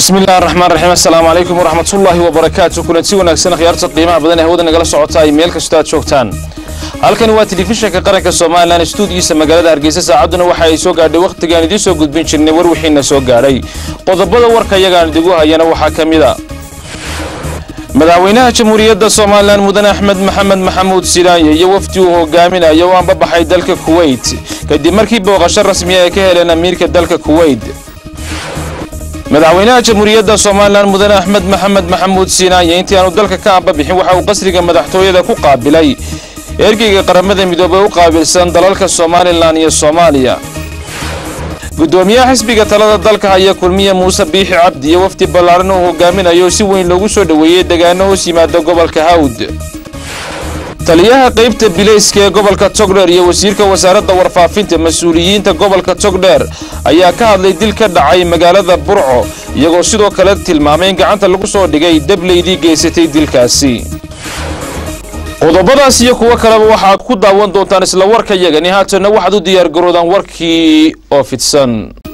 bismillahi raxmaan raxiim assalaamu calaykum waraxmatullaahi wabarakaatu kulanti wanaagsan akhyaarta qiimaha badan ee hawada nagala socota ay meel kastoo aad joogtaan halkani waa telefishinka qaranka somalilan stuudigiisa magaalada hargeysa saacadduna waxa ay soo gaadhay wakhtigaan idiin soo gudbin jirnay war wixiina soo gaadhay qodobada warka iyagaan idigu hayana waxaa ka mid a madaxweynaha jamhuuriyadda somalilan mudane axmed maxamed maxamuud silaanye iyo wafdi uu hogaaminayo oo anbabaxay dalka kuweyt kadib markii booqasho rasmiya ay ka heleen amiirka dalka kuweyt madaxweynaha jamhuuriyadda somalilan mudane axmed maxamed maxamuud siinaanye intii aanu dalka ka ambabixin waxa uu qasriga madaxtooyada ku qaabilay ergeyga qaramada midoobey u qaabilsan dalalka somalilan iyo soomaaliya gudoomiyaha xisbiga talada dalka haya kulmiye muuse biixi cabdi iyo wafdi ballaaran uu hogaaminayo si weyn loogu soo dhoweeyey degaano hoos yimaada gobolka hawd taliyaha qaybta bilayska ee gobolka togdheer iyo wasiirka wasaaradda warfaafinta mas-uuliyiinta gobolka togdheer ayaa ka hadlay dil ka dhacay magaalada burco iyagoo sidoo kale tilmaamay in gacanta lagu soo dhigay dableydii geysatay dilkaasi qodobadaas iyo kuwo kaleba waxaad ku daawan doontaan isla warka yagani haatanna waxaad u diyaargaroodaan warkii oo fidsan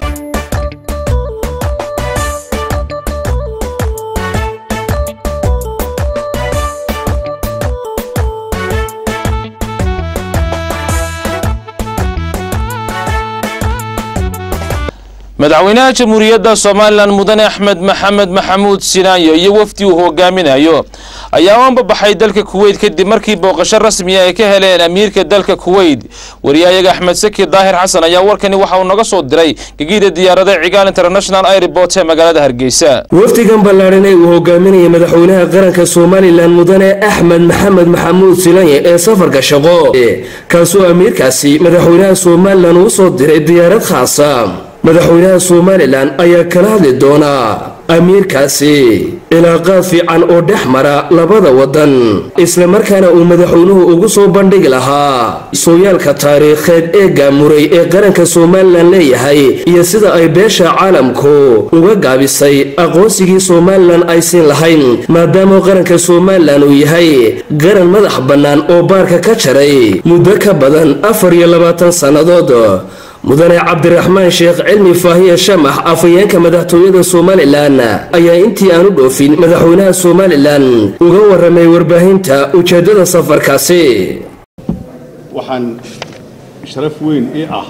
madaxweynaha jamhuuriyadda somalilan mudane axmed maxamed maxamuud sinaayo iyo wafdi uu hogaaminayo ayaa u anbabaxay dalka kuweyt kadib markii booqasho rasmiya ay ka heleen amiirka dalka kuweyt wariyahayaga axmed saki daahir xasan ayaa warkani waxa uu naga soo diray gegida diyaarada cigaal international airport ee magaalada hargeysa wafdigan ballaadhan ee uu hogaaminaya madaxweynaha qaranka somalilan mudane axmed maxamed maxamuud silanye ee safarka shaqo kaasoo amiirkaasi madaxweynaha somalilan uu soo diray diyaarad khaasa madaxweynaha somalilan ayaa kala hadli doonaa amiirkaasi ilaaqaad fiican oo dhex mara labada waddan islamarkaana uu madaxweynuhu ugu soo bandhigi lahaa sooyaalka taariikheed ee gaamuray ee qaranka somalilan leeyahay iyo sida ay beesha caalamku uga gaabisay aqoonsigii somalilan ay siin lahayn maadaama qaranka somalilan uu yahay qaran madax bannaan oo baarka ka jaray muddo ka badan afar iyo labaatan sannadood mudane cabdiraxmaan sheekh cilmi faahiye shamax afhayeenka madaxtooyada somalilan ayaa intii aanu dhoofin madaxweynaha somalilan uga waramay warbaahinta ujeeddada safarkaasi waxaan sharaf weyn ii ah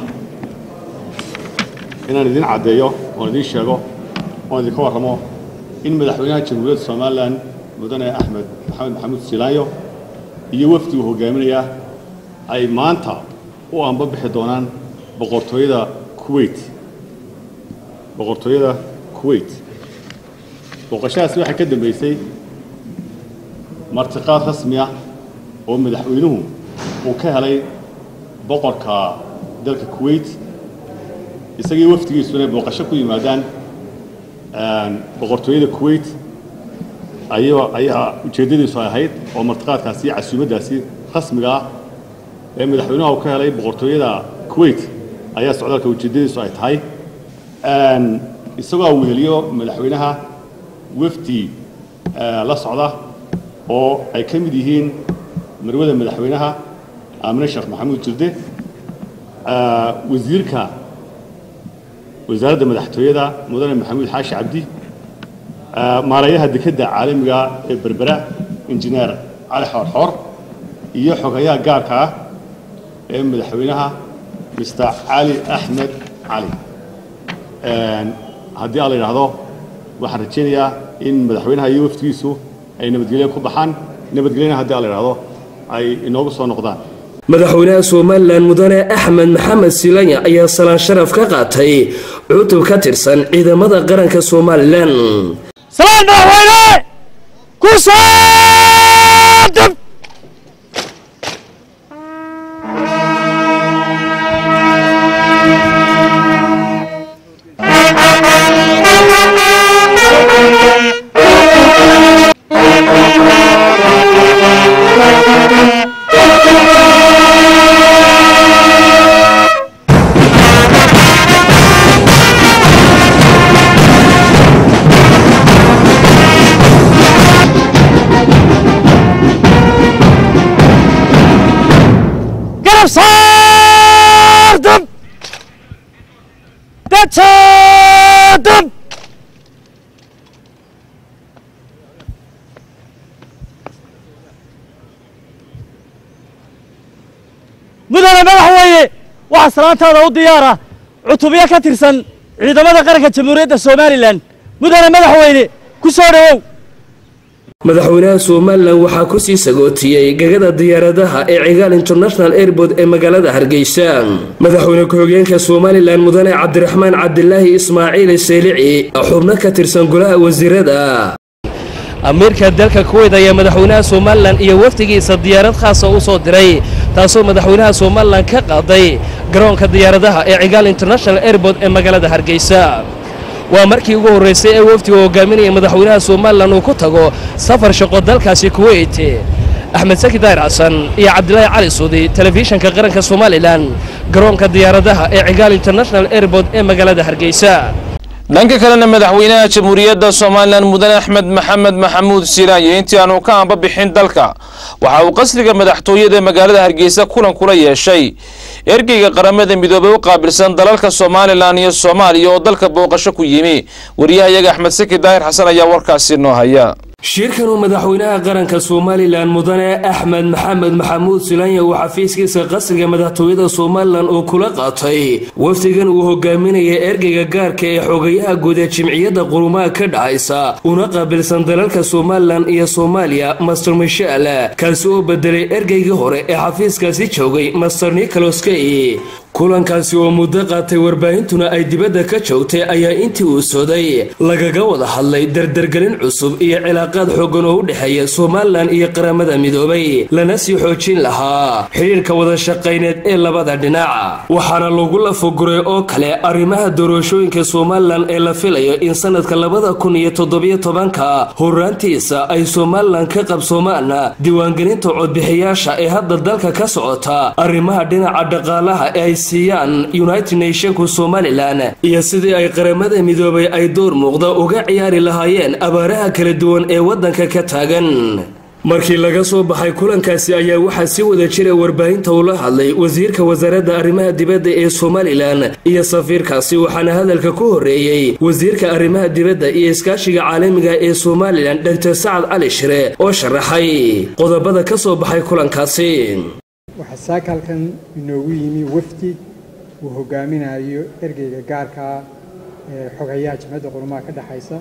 inaan idin caddeeyo oon idiin sheego oon idinka warramo in madaxweynaha jamhuuriyadda somalilan mudane axmed maxamed maxamuud silaanyo iyo wafdi uu hogaaminaya ay maanta u anbabixi doonaan boqortooyada kuweyt boqortooyada kuweyt booqashadaasi waxay ka dambeysay martiqaad rasmi ah oo madaxweynuhu uu ka helay boqorka dalka kuweyt isagii wafdigiisu inay booqasho ku yimaadaan boqortooyada kuweyt ayaa ayaa ujeeddadiisu ay ahayd oo martiqaadkaasi iyo casuumaddaasi rasmiga ah ee madaxweynuha uu ka helay boqortooyada kuweyt ayaa socdaalka ujeeddadiisu ay tahay isagoo weheliyo madaxweynaha wafdi la socda oo ay ka mid yihiin marwada madaxweynaha aamine sheekh maxamuud jirde wasiirka wasaaradda madaxtooyada mudane maxamuud xaashi cabdi maarayaha dekedda caalamiga ee berbera injineer cali xoorxoor iyo xogayaha gaarka ah ee madaxweynaha mr cali axmed cali haddii aan la yidhaahdo waxaan rajaynayaa in madaxweynaha iyo waftigiisu ay nabadgelyo ku baxaan nabadgelyana haddii aan la yidhahdo ay inoogu soo noqdaan madaxweynaha somalilan mudane axmed maxamed silanya ayaa salaan sharaf ka qaatay cutub ka tirsan ciidamada qaranka somalilan salaan madaxweyne ku saadab sardım. Kaçırdım. mudane madaxweyne waxaa salaantaada u diyaara cutubyo ka tirsan ciidamada qaranka jamhuuriyadda somalilan mudane madaxweyne ku soo dhowow madaxweynaha somalilan waxaa kusii sagootiyey gegada diyaaradaha ee cigaal international airport ee magaalada hargeysa madaxweyne ku-xigeenka somalilan mudane cabdiraxmaan cabdilaahi ismaaciil seylici xubno ka tirsan golaha wasiirada amiirka dalka kuweyt ayaa madaxweynaha somalilan iyo wafdigiisa diyaarad khaasa u soo diray taasoo madaxweynaha somalilan ka qaaday garoonka diyaaradaha ee cigaal international airport ee magaalada hargeysa waa markii ugu horraysay ee wafdiga hogaaminaya madaxweynaha somalilan uu ku tago safar shaqo dalkaasi kuweyt axmed saki daahir xasan iyo cabdilaahi cali suudi telefishanka qaranka somalilan garoonka diyaaradaha ee cigaal international airport ee magaalada hargeysa dhanka kalena madaxweynaha jamhuuriyadda somalilan mudane axmed maxamed maxamuud siiraanye intii aanu ka amba bixin dalka waxa uu qasriga madaxtooyada magaalada hargeysa kulan kula yeeshay ergeyga qaramada midoobey u qaabilsan dalalka somalilan iyo soomaaliya oo dalka booqasho ku yimi wariyahayaga axmed saki daahir xasan ayaa warkaasi noo haya shirkan uu madaxweynaha qaranka somalilan mudane axmed maxamed maxamuud silanya uu xafiiskiisa qasriga madaxtooyada somalilan uu kula qaatay wafdigan uu hogaaminaya ergeyga gaarka ee xogayaha guud ee jimciyadda qurumaha ka dhacaysa una qaabilsan dalalka somalilan iyo soomaaliya master michel kaasi oo bedelay ergeygii hore ee xafiiskaasi joogay master nicholas key kulankaasi oo muddo qaatay warbaahintuna ay dibadda ka joogtay ayaa intii uu sooday lagaga wada hadlay dardargelin cusub iyo cilaaqaad xooggan oo u dhexeeya somalilan iyo qaramada midoobay lana sii xoojin lahaa xidhiirka wada shaqayneed ee labada dhinac waxaana lagu lafoguray oo kale arrimaha doorashooyinka somalilan ee la filayo in sanadka labada kun iyo toddobiyo tobanka horraantiisa ay somalilan ka qabsoomaan diiwaangelinta codbixiyaasha ee hadda dalka ka socota arrimaha dhinaca dhaqaalaha ee ay siiyaan united nationku somalilan iyo sidii ay qaramada midoobay ay door muuqda uga ciyaari lahaayeen abaaraha kala duwan ee waddanka ka taagan markii laga soo baxay kulankaasi ayaa waxaa si wada jira warbaahinta ula hadlay wasiirka wasaaradda arrimaha dibadda ee somalilan iyo safiirkaasi waxaana hadalka ku horreeyey wasiirka arrimaha dibadda iyo iskaashiga caalamiga ee somalilan dr sacad cali shire oo sharaxay qodobada ka soo baxay kulankaasi waxaa saakaalkan inoogu yimi wafdi uu hogaaminayo ergeyga gaarkaa ee xogayaha jamciyadda qurumaha ka dhexaysa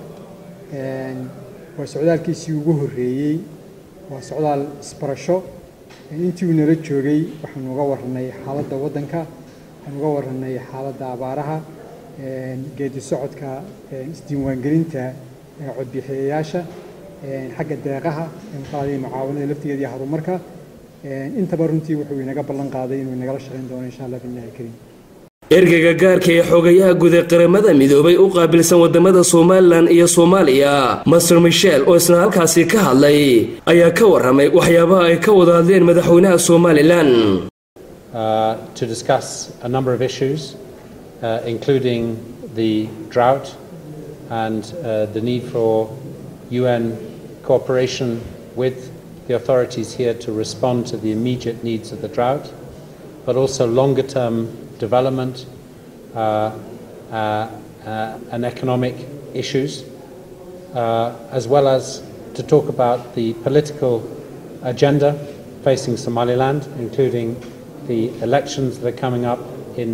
waa socdaalkiisii ugu horreeyey waa socdaal isbarasho intii uu nala joogay waxaanu uga warranay xaaladda waddanka waxaanu uga warranay xaaladda abaaraha geedi socodka isdiiwaangelinta codbixiyayaasha xagga deeqaha muqaadii mucaawanada laftigeeda iyo horumarka intaba runtii wuxuu inaga ballan qaaday inuu inagala shaqayn doono insha allah billahi kariim ergeyga gaarka ee xogayaha guud ee qaramada midoobay u qaabilsan wadamada somalilan iyo soomaaliya master michel oo isna halkaasi ka hadlay ayaa ka warramay waxyaabaha ay ka wada hadleen madaxweynaha somalilan to discuss a number of issues uh, including the drought and uh, the need for UN cooperation with the authorities here to respond to the immediate needs of the drought, but also longer term development uh, uh, uh, and economic issues, as well as to talk about the political agenda facing Somaliland, including the elections that are coming up in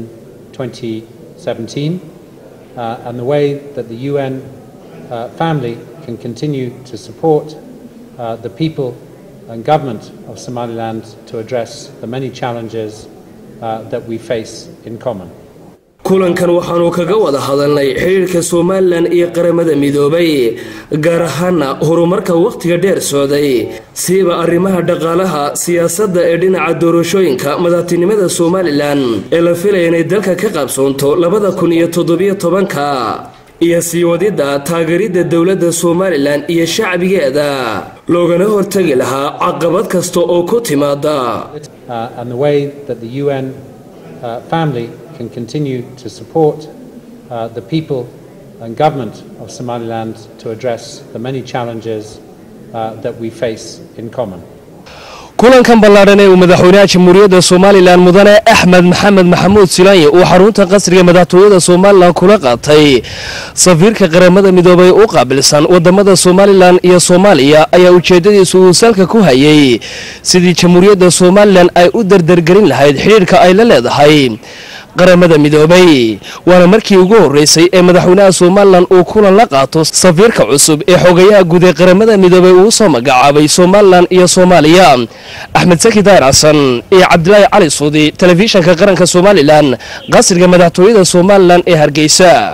2017, and the way that the UN family can continue to support the people and government of Somaliland to address the many challenges uh, that we face in common. kulankan waxaanu kaga wada hadalnay xidhiirka somalilan iyo qaramada midoobay gaar ahaana horumarka wakhtiga dheer socday siiba arrimaha dhaqaalaha siyaasadda ee dhinaca doorashooyinka madaxtinimada somalilan ee la filaya inay dalka ka qabsoonto labada kun iyo toddobiyo tobanka iyo sii wadidda taageeridda dowladda somalilan iyo shacbigeeda loogana hortegi lahaa caqabad kasta oo ku timaada uh, and the way that the UN uh, family can continue to support uh, the people and government of Somaliland to address the many challenges uh, that we face in common. kulankan ballaadhan ee uu madaxweynaha jamhuuriyadda somalilan mudane axmed maxamed maxamuud silaanye uu xarunta qasriga madaxtooyada somalilan kula qaatay safiirka qaramada midoobay u qaabilsan wadamada somalilan iyo soomaaliya ayaa ujeedadiisu uu salka ku hayay sidii jamhuuriyadda somalilan ay u dardargelin lahayd xidhiirka ay la leedahay qaramada midoobay waana markii ugu horeysay ee madaxweynaha somalilan uu kulan la qaato safiirka cusub ee xogayaha guud ee qaramada midoobay uu soo magacaabay somalilan iyo soomaaliya axmed saki daahir xasan iyo cabdilaahi cali suudi telefishanka qaranka somalilan qasriga madaxtooyada somalilan ee hargeysa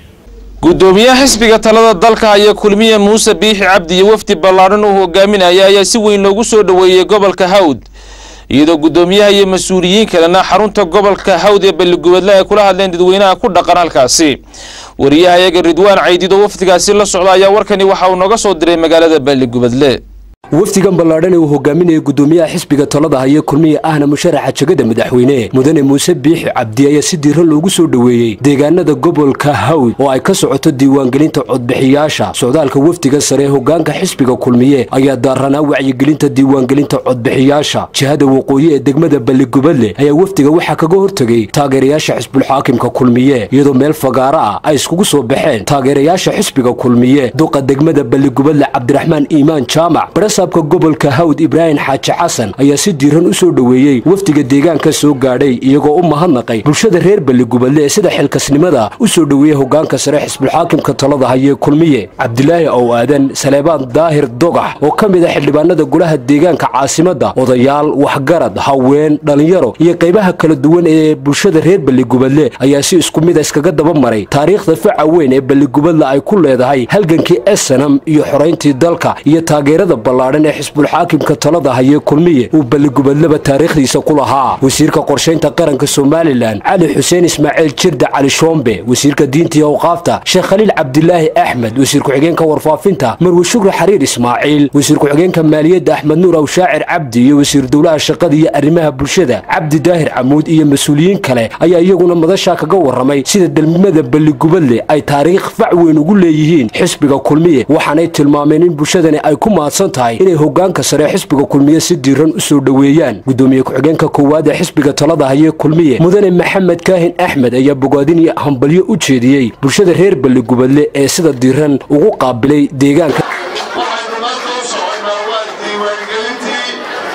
gudoomiyaha xisbiga talada dalka haya kulmiye muuse biixi cabdi iyo wafdi ballaadhan uu hogaaminaya ayaa si weyn loogu soo dhoweeyey gobolka hawd iyadoo gudoomiyaha iyo mas-uuliyiin kalena xarunta gobolka hawd ee balligubadle ay kula hadleen dadweynaha ku dhaqan halkaasi wariyaha iyaga ridwaan caydido wafdigaasi la socda ayaa warkani waxa uu nooga soo diray magaalada balligubadle wafdigan ballaadhan ee uu hogaaminayay gudoomiyaha xisbiga talada haya kulmiye ahna musharaxa jegada madaxweyne mudane muuse biixi cabdi ayaa si diiran loogu soo dhoweeyey deegaanada gobolka hawd oo ay ka socoto diiwaangelinta codbixiyaasha socdaalka wafdiga sare ee hogaanka xisbiga kulmiye ayaa daaranaa wacyigelinta diiwaangelinta codbixiyaasha jihada waqooyi ee degmada balligubadle ayaa wafdiga waxaa kaga hortegay taageerayaasha xisbulxaakimka kulmiye iyadoo meel fagaaro ah ay iskugu soo baxeen taageerayaasha xisbiga kulmiye duqa degmada balligubadle cabdiraxmaan iimaan jaamac saabka gobolka hawd ibraahim xaaji xasan ayaa si diiran u soo dhoweeyey wafdiga deegaanka soo gaadhay iyagoo u mahadnaqay bulshada reer balligubadle ee sida xilkasnimada u soo dhoweeyey hogaanka sare xisbulxaakimka talada hayee kulmiye cabdilaahi ow aadan saleebaan daahir dogax oo ka mid a xildhibaanada golaha deegaanka caasimadda odayaal waxgarad haween dhallinyaro iyo qaybaha kala duwan ee bulshada reer balligubadle ayaa si isku mid a iskaga daba maray taariikhda faca weyn ee balligubadle ay ku leedahay halgankii esanam iyo xorayntii dalka iyo taageerada ballaadhan ee xisbulxaakimka talada hayee kulmiye uu balligubadleba taariikhdiisa ku lahaa wasiirka qorshaynta qaranka somalilan cali xuseen ismaaciil jirda cali shoombe wasiirka diinta iyo awqaafta sheekh khaliil cabdilaahi axmed wasiir ku-xigeenka warfaafinta marwe shukri xariir ismaaciil wasiir ku-xigeenka maaliyadda axmed nuur aw shaacir cabdi iyo wasiir dowlaha shaqada iyo arrimaha bulshada cabdi daahir camuud iyo mas-uuliyiin kale ayaa iyaguna madashaa kaga warramay sida delmada balligubadle ay taariikh fac weyn ugu leeyihiin xisbiga kulmiye waxaanay tilmaameen in bulshadani ay ku mahadsan tahay inay hogaanka sare xisbiga kulmiye si diiran u soo dhoweeyaan gudoomiye ku-xigeenka koowaad ee xisbiga talada hayee kulmiye mudane maxamed kaahin axmed ayaa bogaadin iyo hambalyo u jeediyey bulshada reer balligubadle ee sida diiran ugu qaabilay deegaanka waxaynu maanta u soconaa waa diiwaangelintii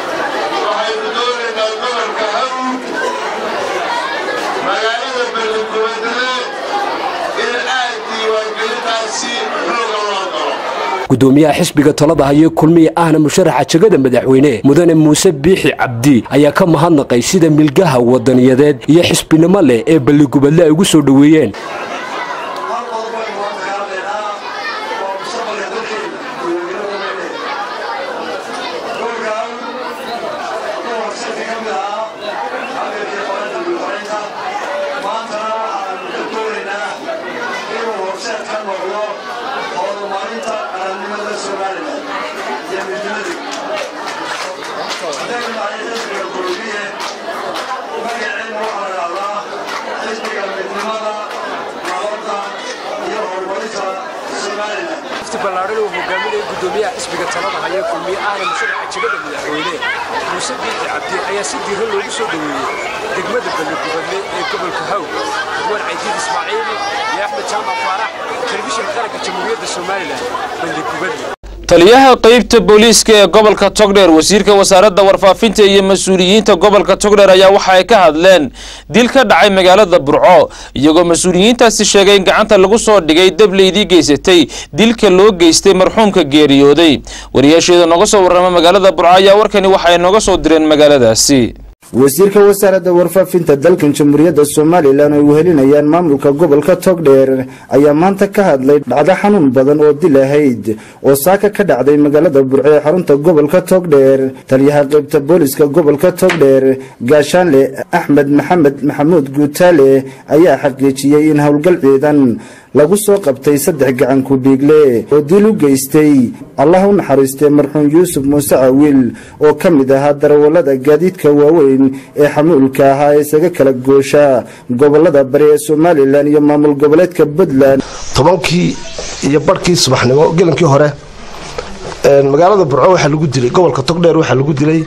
waxaynu doonaynaa gobolka hawd magaalada balligubadle in aad diiwaangelintaasi xooga loo galo gudoomiyaha xisbiga talada hayee kulmiye ahna musharaxa jegada madaxweyne mudane muuse biixi cabdi ayaa ka mahadnaqay sida milgaha wadaniyadeed iyo xisbinimo leh ee balligubadle ay ugu soo dhoweeyeen wafti ballaadhan uu hogaaminaya gudoomiyaha xisbiga talada haya kulmiye ahna musharaxa jegada madaxweyne muuse biixi cabdi ayaa si diiran loogu soo dhoweeyey degmada balligubadle ee gobolka hawd ridwaan caydiid ismaaciil iyo axmed jaamac faarax telefishinka qaranka jamhuuriyadda somalilan balligubadle taliyaha qeybta booliiska ee gobolka togdheer wasiirka wasaaradda warfaafinta iyo mas-uuliyiinta gobolka togdheer ayaa waxa ay ka hadleen dil ka dhacay magaalada burco iyagoo mas-uuliyiintaasi sheegay in gacanta lagu soo dhigay dableydii geysatay dilka loo geystay marxuumka geeriyooday wariyaasheeda nooga soo warrama magaalada burco ayaa warkani waxa ay nooga soo direen magaaladaasi wasiirka wasaaradda warfaafinta dalkan jamhuuriyadda somalilan ay wehelinayaan maamulka gobolka togdheer ayaa maanta ka hadlay dhacdo xanuun badan oo dil ahayd oo saaka ka dhacday magaalada burco ee xarunta gobolka togdheer taliyaha qaybta booliska gobolka togdheer gaashaanle axmed maxamed maxamuud guutaale ayaa xaqiijiyey in howlgal ciidan lagu soo qabtay saddex gacan ku-dhiigle oo dil u geystay allah u naxariistay marxuum yuusuf muuse cawiil oo ka mid ahaa darawallada gaadiidka waaweyn ee xamuulka ahaa ee isaga kala goosha gobolada bari ee somalilan iyo maamul goboleedka puntland tobankii iyo barhkii subaxnimo gelankii hore magaalada burco waxaa lagu dilay gobolka togdheer waxaa lagu dilay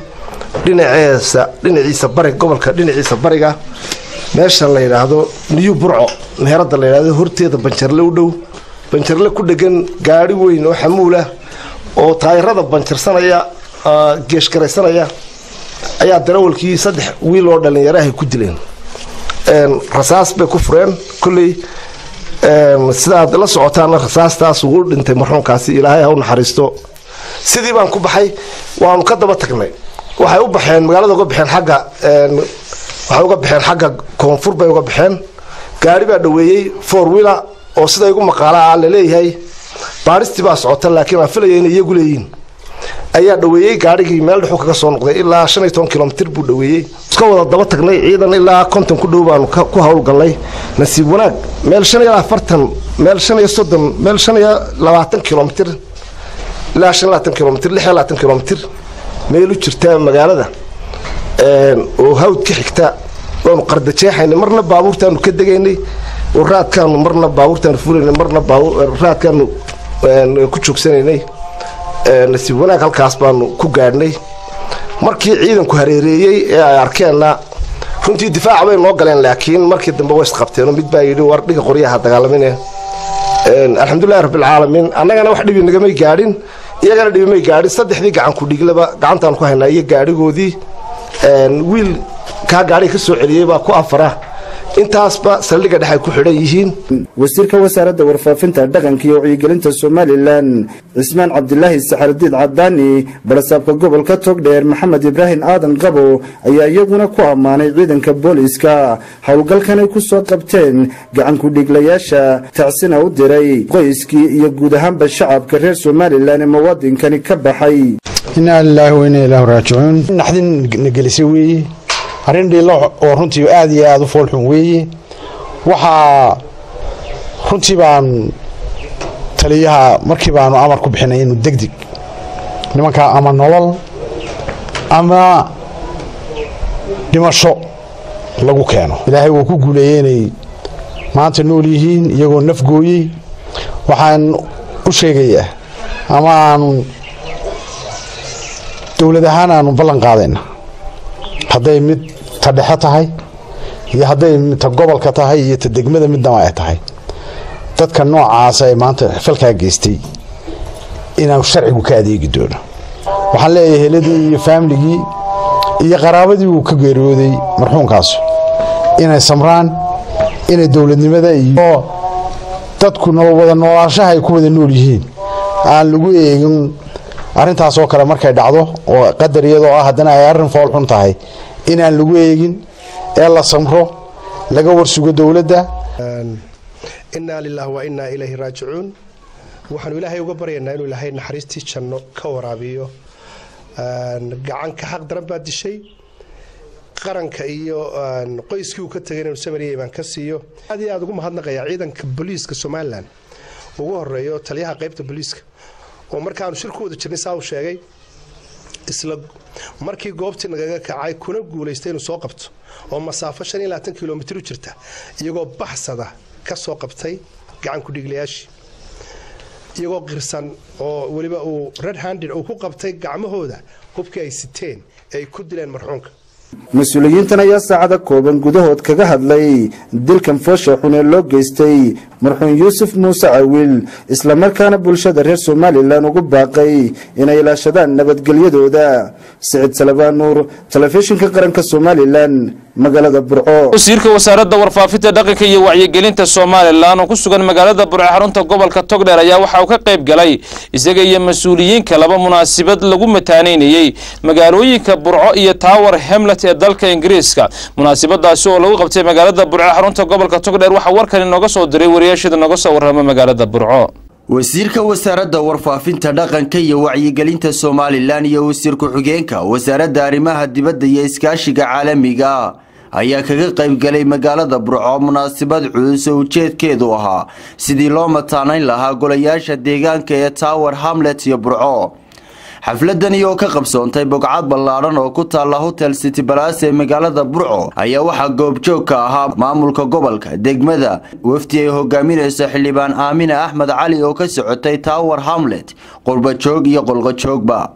dhinaceesa dhinaciisa bari gobolka dhinaciisa bariga meesha la yidhaahdo new burco meherada la yidhaahdo horteeda banjarle u dhow banjarle ku dhegan gaari weyn oo xamuulah oo taayirada banjarsanaya geeshgaraysanaya ayaa darawalkii saddex wiil oo dhallinyarahay ku dileen rasaas bay ku fureen kolley sidaad la socotaana rasaastaas ugu dhintay marxuumkaasi ilaahay ha u naxariisto sidii baan ku baxay waanu ka daba tagnay waxay u baxeen magaalada uga baxeen xagga waxay uga baxeen xagga koonfur bay uga baxeen gaari baa dhaweeyey four wheeler oo sida igu maqaala ah laleeyahay baadhistii baa socota laakiin aan filaya inay iyagu leeyihiin ayaa dhaweeyey gaarigii meel dhexu kaga soo noqday ilaa shan iyo toban kilomitir buu dhaweeyey iska wada daba tagnay ciidan ilaa konton ku dhow baanu ku howlgallay nasiib wanaag meel shan iyo afartan meel shan iyo soddon meel shan iyo labaatan kilomitir ilaa shan iyo labaatan kilomitir lix iyo labaatan kilomitir meel u jirta magaalada oo hawd ka xigta waanu qardajeexaynay marna baabuurtaanu ka degaynay oo raadkaanu marna baabuurtaanu fulaynay marna raadkaanu ku joogsanaynay nasiib wanaag halkaas baanu ku gaadhnay markii ciidanku hareereeyey ee ay arkeenna runtii difaaca bay noo galeen laakiin markii dambe way isqabteenoo mid baa yidhi war dhiga qoryaha dagaalamine alxamdulilahi rabbilcaalamiin annagana wax dhibi nagamay gaadhin iyagana dhibi may gaadhin saddexdii gacanku dhiglaba gacantaanu ku haynaa iyo gaadhigoodii wiil kaa gaadhiga ka soo celiyey baa ku afara intaasba saldhigga dhex ay ku xidhan yihiin wasiirka wasaaradda warfaafinta dhaqanka iyo wacyigelinta somalilan cismaan cabdilaahi saxardiid cadaani barasaabka gobolka togdheer maxamed ibraahim aadan qabo ayaa iyaguna ku ammaanay ciidanka booliiska howlgalkan ay ku soo qabteen gacankudhiglayaasha tacsina u diray qoyskii iyo guud ahaanba shacabka reer somalilan ee muwaadinkani ka baxay inaa lilaahi wa inaa ilaahu raajicuun naxdin na gelisay weeye arrin dhiilo oo runtii aad iyo aada u foolxun weeye waxaa runtii baan taliyaha markii baanu amar ku bixinay inuu degdeg nimankaa ama nolol ama dhimasho lagu keeno ilaahay wuu ku guuleeyey inay maanta nool yihiin iyagoo nafgooyey waxaan u sheegayaa ama aanu dowlad ahaan aanu ballan qaadayna hadday mid ta dhexe tahay iyo hadday ta gobolka tahay iyo ta degmada midnaba ay tahay dadka noocaasa ee maanta falkaa geystay inaanu sharcigu ka adeegi doono waxaan leeyahay heladii iyo faamiligii iyo qaraabadii uu ka geeriyooday marxuumkaas inay samraan inay dowladnimada iyo dadku wada noolaashaha ay ku wada nool yihiin aan lagu eegin arrintaasoo kale markay dhacdo oo qadar iyadoo ah haddana ay arrin foolxun tahay inaan lagu eegin ee la samro laga warsugo dowladda innaa lilaahi wa innaa ilayhi raajicuun waxaanu ilaahay uga baryaynaa inuu ilaahay naxariistii janno ka waraabiyo gacanka xaq daran baa dishay qaranka iyo qoyskii uu ka tegay inuu samariyay baan ka siiyo aad iyo aad ugu mahadnaqayaa ciidanka booliiska somalilan ugu horeeyo taliyaha qaybta booliiska oo markaanu shir ku wada jirnay saa uu sheegay isla markii goobtii nagaga kacay kuna guulaystay inuu soo qabto oo masaafo shan iyo labaatan kilomitir u jirta iyagoo baxsada ka soo qabtay gacan ku-dhiiglayaashii iyagoo qirsan oo weliba uu red handed uu ku qabtay gacmahooda hubkii ay siteen ee ay ku dileen marxuunka mas-uuliyiintan ayaa saacada kooban gudahood kaga hadlay dilkan foosha xun ee loo geystay marxuum yuusuf muuse cawiil islamarkaana bulshada reer somalilan ugu baaqay inay ilaashadaan nabadgelyadooda siciid salabaan nuur telefishinka qaranka somalilan magaalada burco wasiirka wasaaradda warfaafinta dhaqanka iyo wacyigelinta somalilan oo ku sugan magaalada burco xarunta gobolka togdheer ayaa waxa uu ka qayb galay isaga iyo mas-uuliyiin kalaba munaasabad lagu mataaneynayey magaalooyinka burco iyo tower hamlet ee dalka ingiriiska munaasabadaasi oo lagu qabtay magaalada burco xarunta gobolka togdheer waxaa warkan inooga soo diray wariyaashada nooga soo warrama magaalada burco wasiirka wasaaradda warfaafinta dhaqanka iyo wacyigelinta somalilan iyo wasiir ku-xigeenka wasaaradda arrimaha dibadda iyo iskaashiga caalamiga ayaa kaga qaybgalay magaalada burco munaasabad culus oo ujeedkeedu ahaa sidii loo mataanayn lahaa golayaasha deegaanka ee tower hamlet iyo burco xafladani oo ka qabsoontay bogcad ballaadhan oo ku taalla hotel city balas ee magaalada burco ayaa waxaa goobjoog ka ahaa maamulka gobolka degmada wafdi ay hogaaminayso xildhibaan aamine axmed cali oo ka socotay tower hamlet qurbajoog iyo qolqojoogba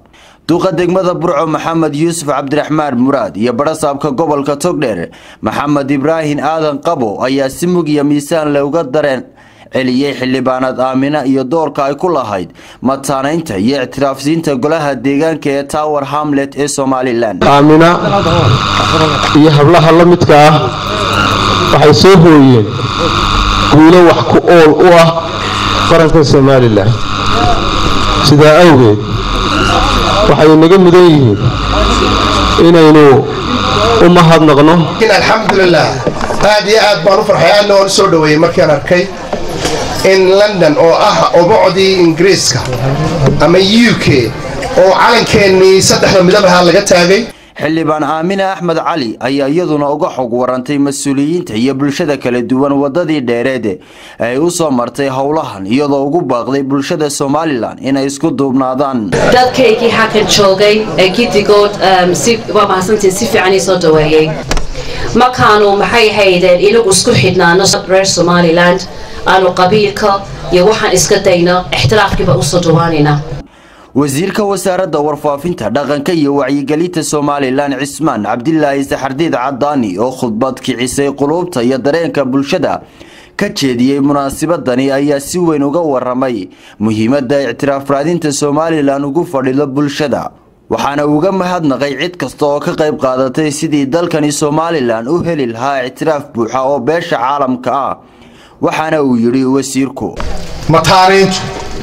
duqa degmada burco maxamed yuusuf cabdiraxmaan muraad iyo barasaabka gobolka togdheer maxamed ibraahin aadan qabo ayaa si mug iyo miisaan le uga dareen celiyey xildhibaanad aamina iyo doorka ay ku lahayd mataanaynta iyo ictiraafsiinta golaha deegaanka ee tower hamlet ee somalilan aamina iyo hablaha la midka ah waxay soo hooyeen guulo wax ku ool u ah qaranka somalilan sidaa awgeed waxay naga mudan yihiin inaynu u mahadnaqno alxamdulilah aad iyo aad baan u farxay aadna waan u soo dhoweeyey markaan arkay in london oo ah obocdii ingiriiska ama u k oo calankeenii saddexda midab ahaa laga taagay xildhibaan aamine axmed cali ayaa iyaduna uga xog warantay mas-uuliyiinta iyo bulshada kala duwan wadadii dheereed ay u soo martay howlahan iyadoo ugu baaqday bulshada somalilan inay isku duubnaadaan dadkaygii halkan joogay ee giddigood waa mahadsantiin si fiican ii soo dhaweeyey markaanu maxay haydeen inagu isku xidhnaano reer somaliland aanu qabiilka iyo waxaan iska dayno ixtiraafkiiba usoo dhawaanayna wasiirka wasaaradda warfaafinta dhaqanka iyo wacyigelinta somalilan cismaan cabdilaahi saxardiid cadaani oo khudbad kicisay quluubta iyo dareenka bulshada ka jeediyey munaasabadani ayaa si weyn uga waramay muhiimadda ictiraaf raadinta somalilan ugu fadhido bulshada waxaana uga mahadnaqay cid kasta oo ka qayb qaadatay sidii dalkani somalilan u heli lahaa ictiraaf buuxa oo beesha caalamka ah waxaana uu yidhi wasiirku mataaniintu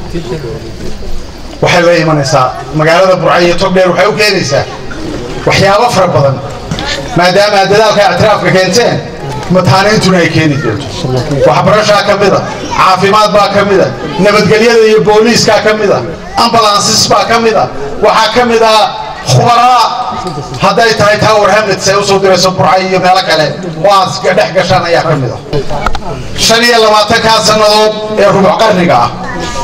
waxay la imanaysaa magaalada burca iyo togdheer waxay u keenaysaa waxyaabo fara badan maadaama aad dadaalka ictiraafka keenteen mataaniintuna ay keeni doonto waxbarashaa ka mida caafimaad baa ka mida nabadgelyada iyo booliiskaa ka mida ambalansis baa ka mida waxaa ka mid ah khubaraa hadday tahay tower hamlets ay usoo dirayso burca iyo meelo kale oo aad dhex gashaan ayaa ka mid ah shan iyo labaatankaa sannadood ee rubuc qarniga ah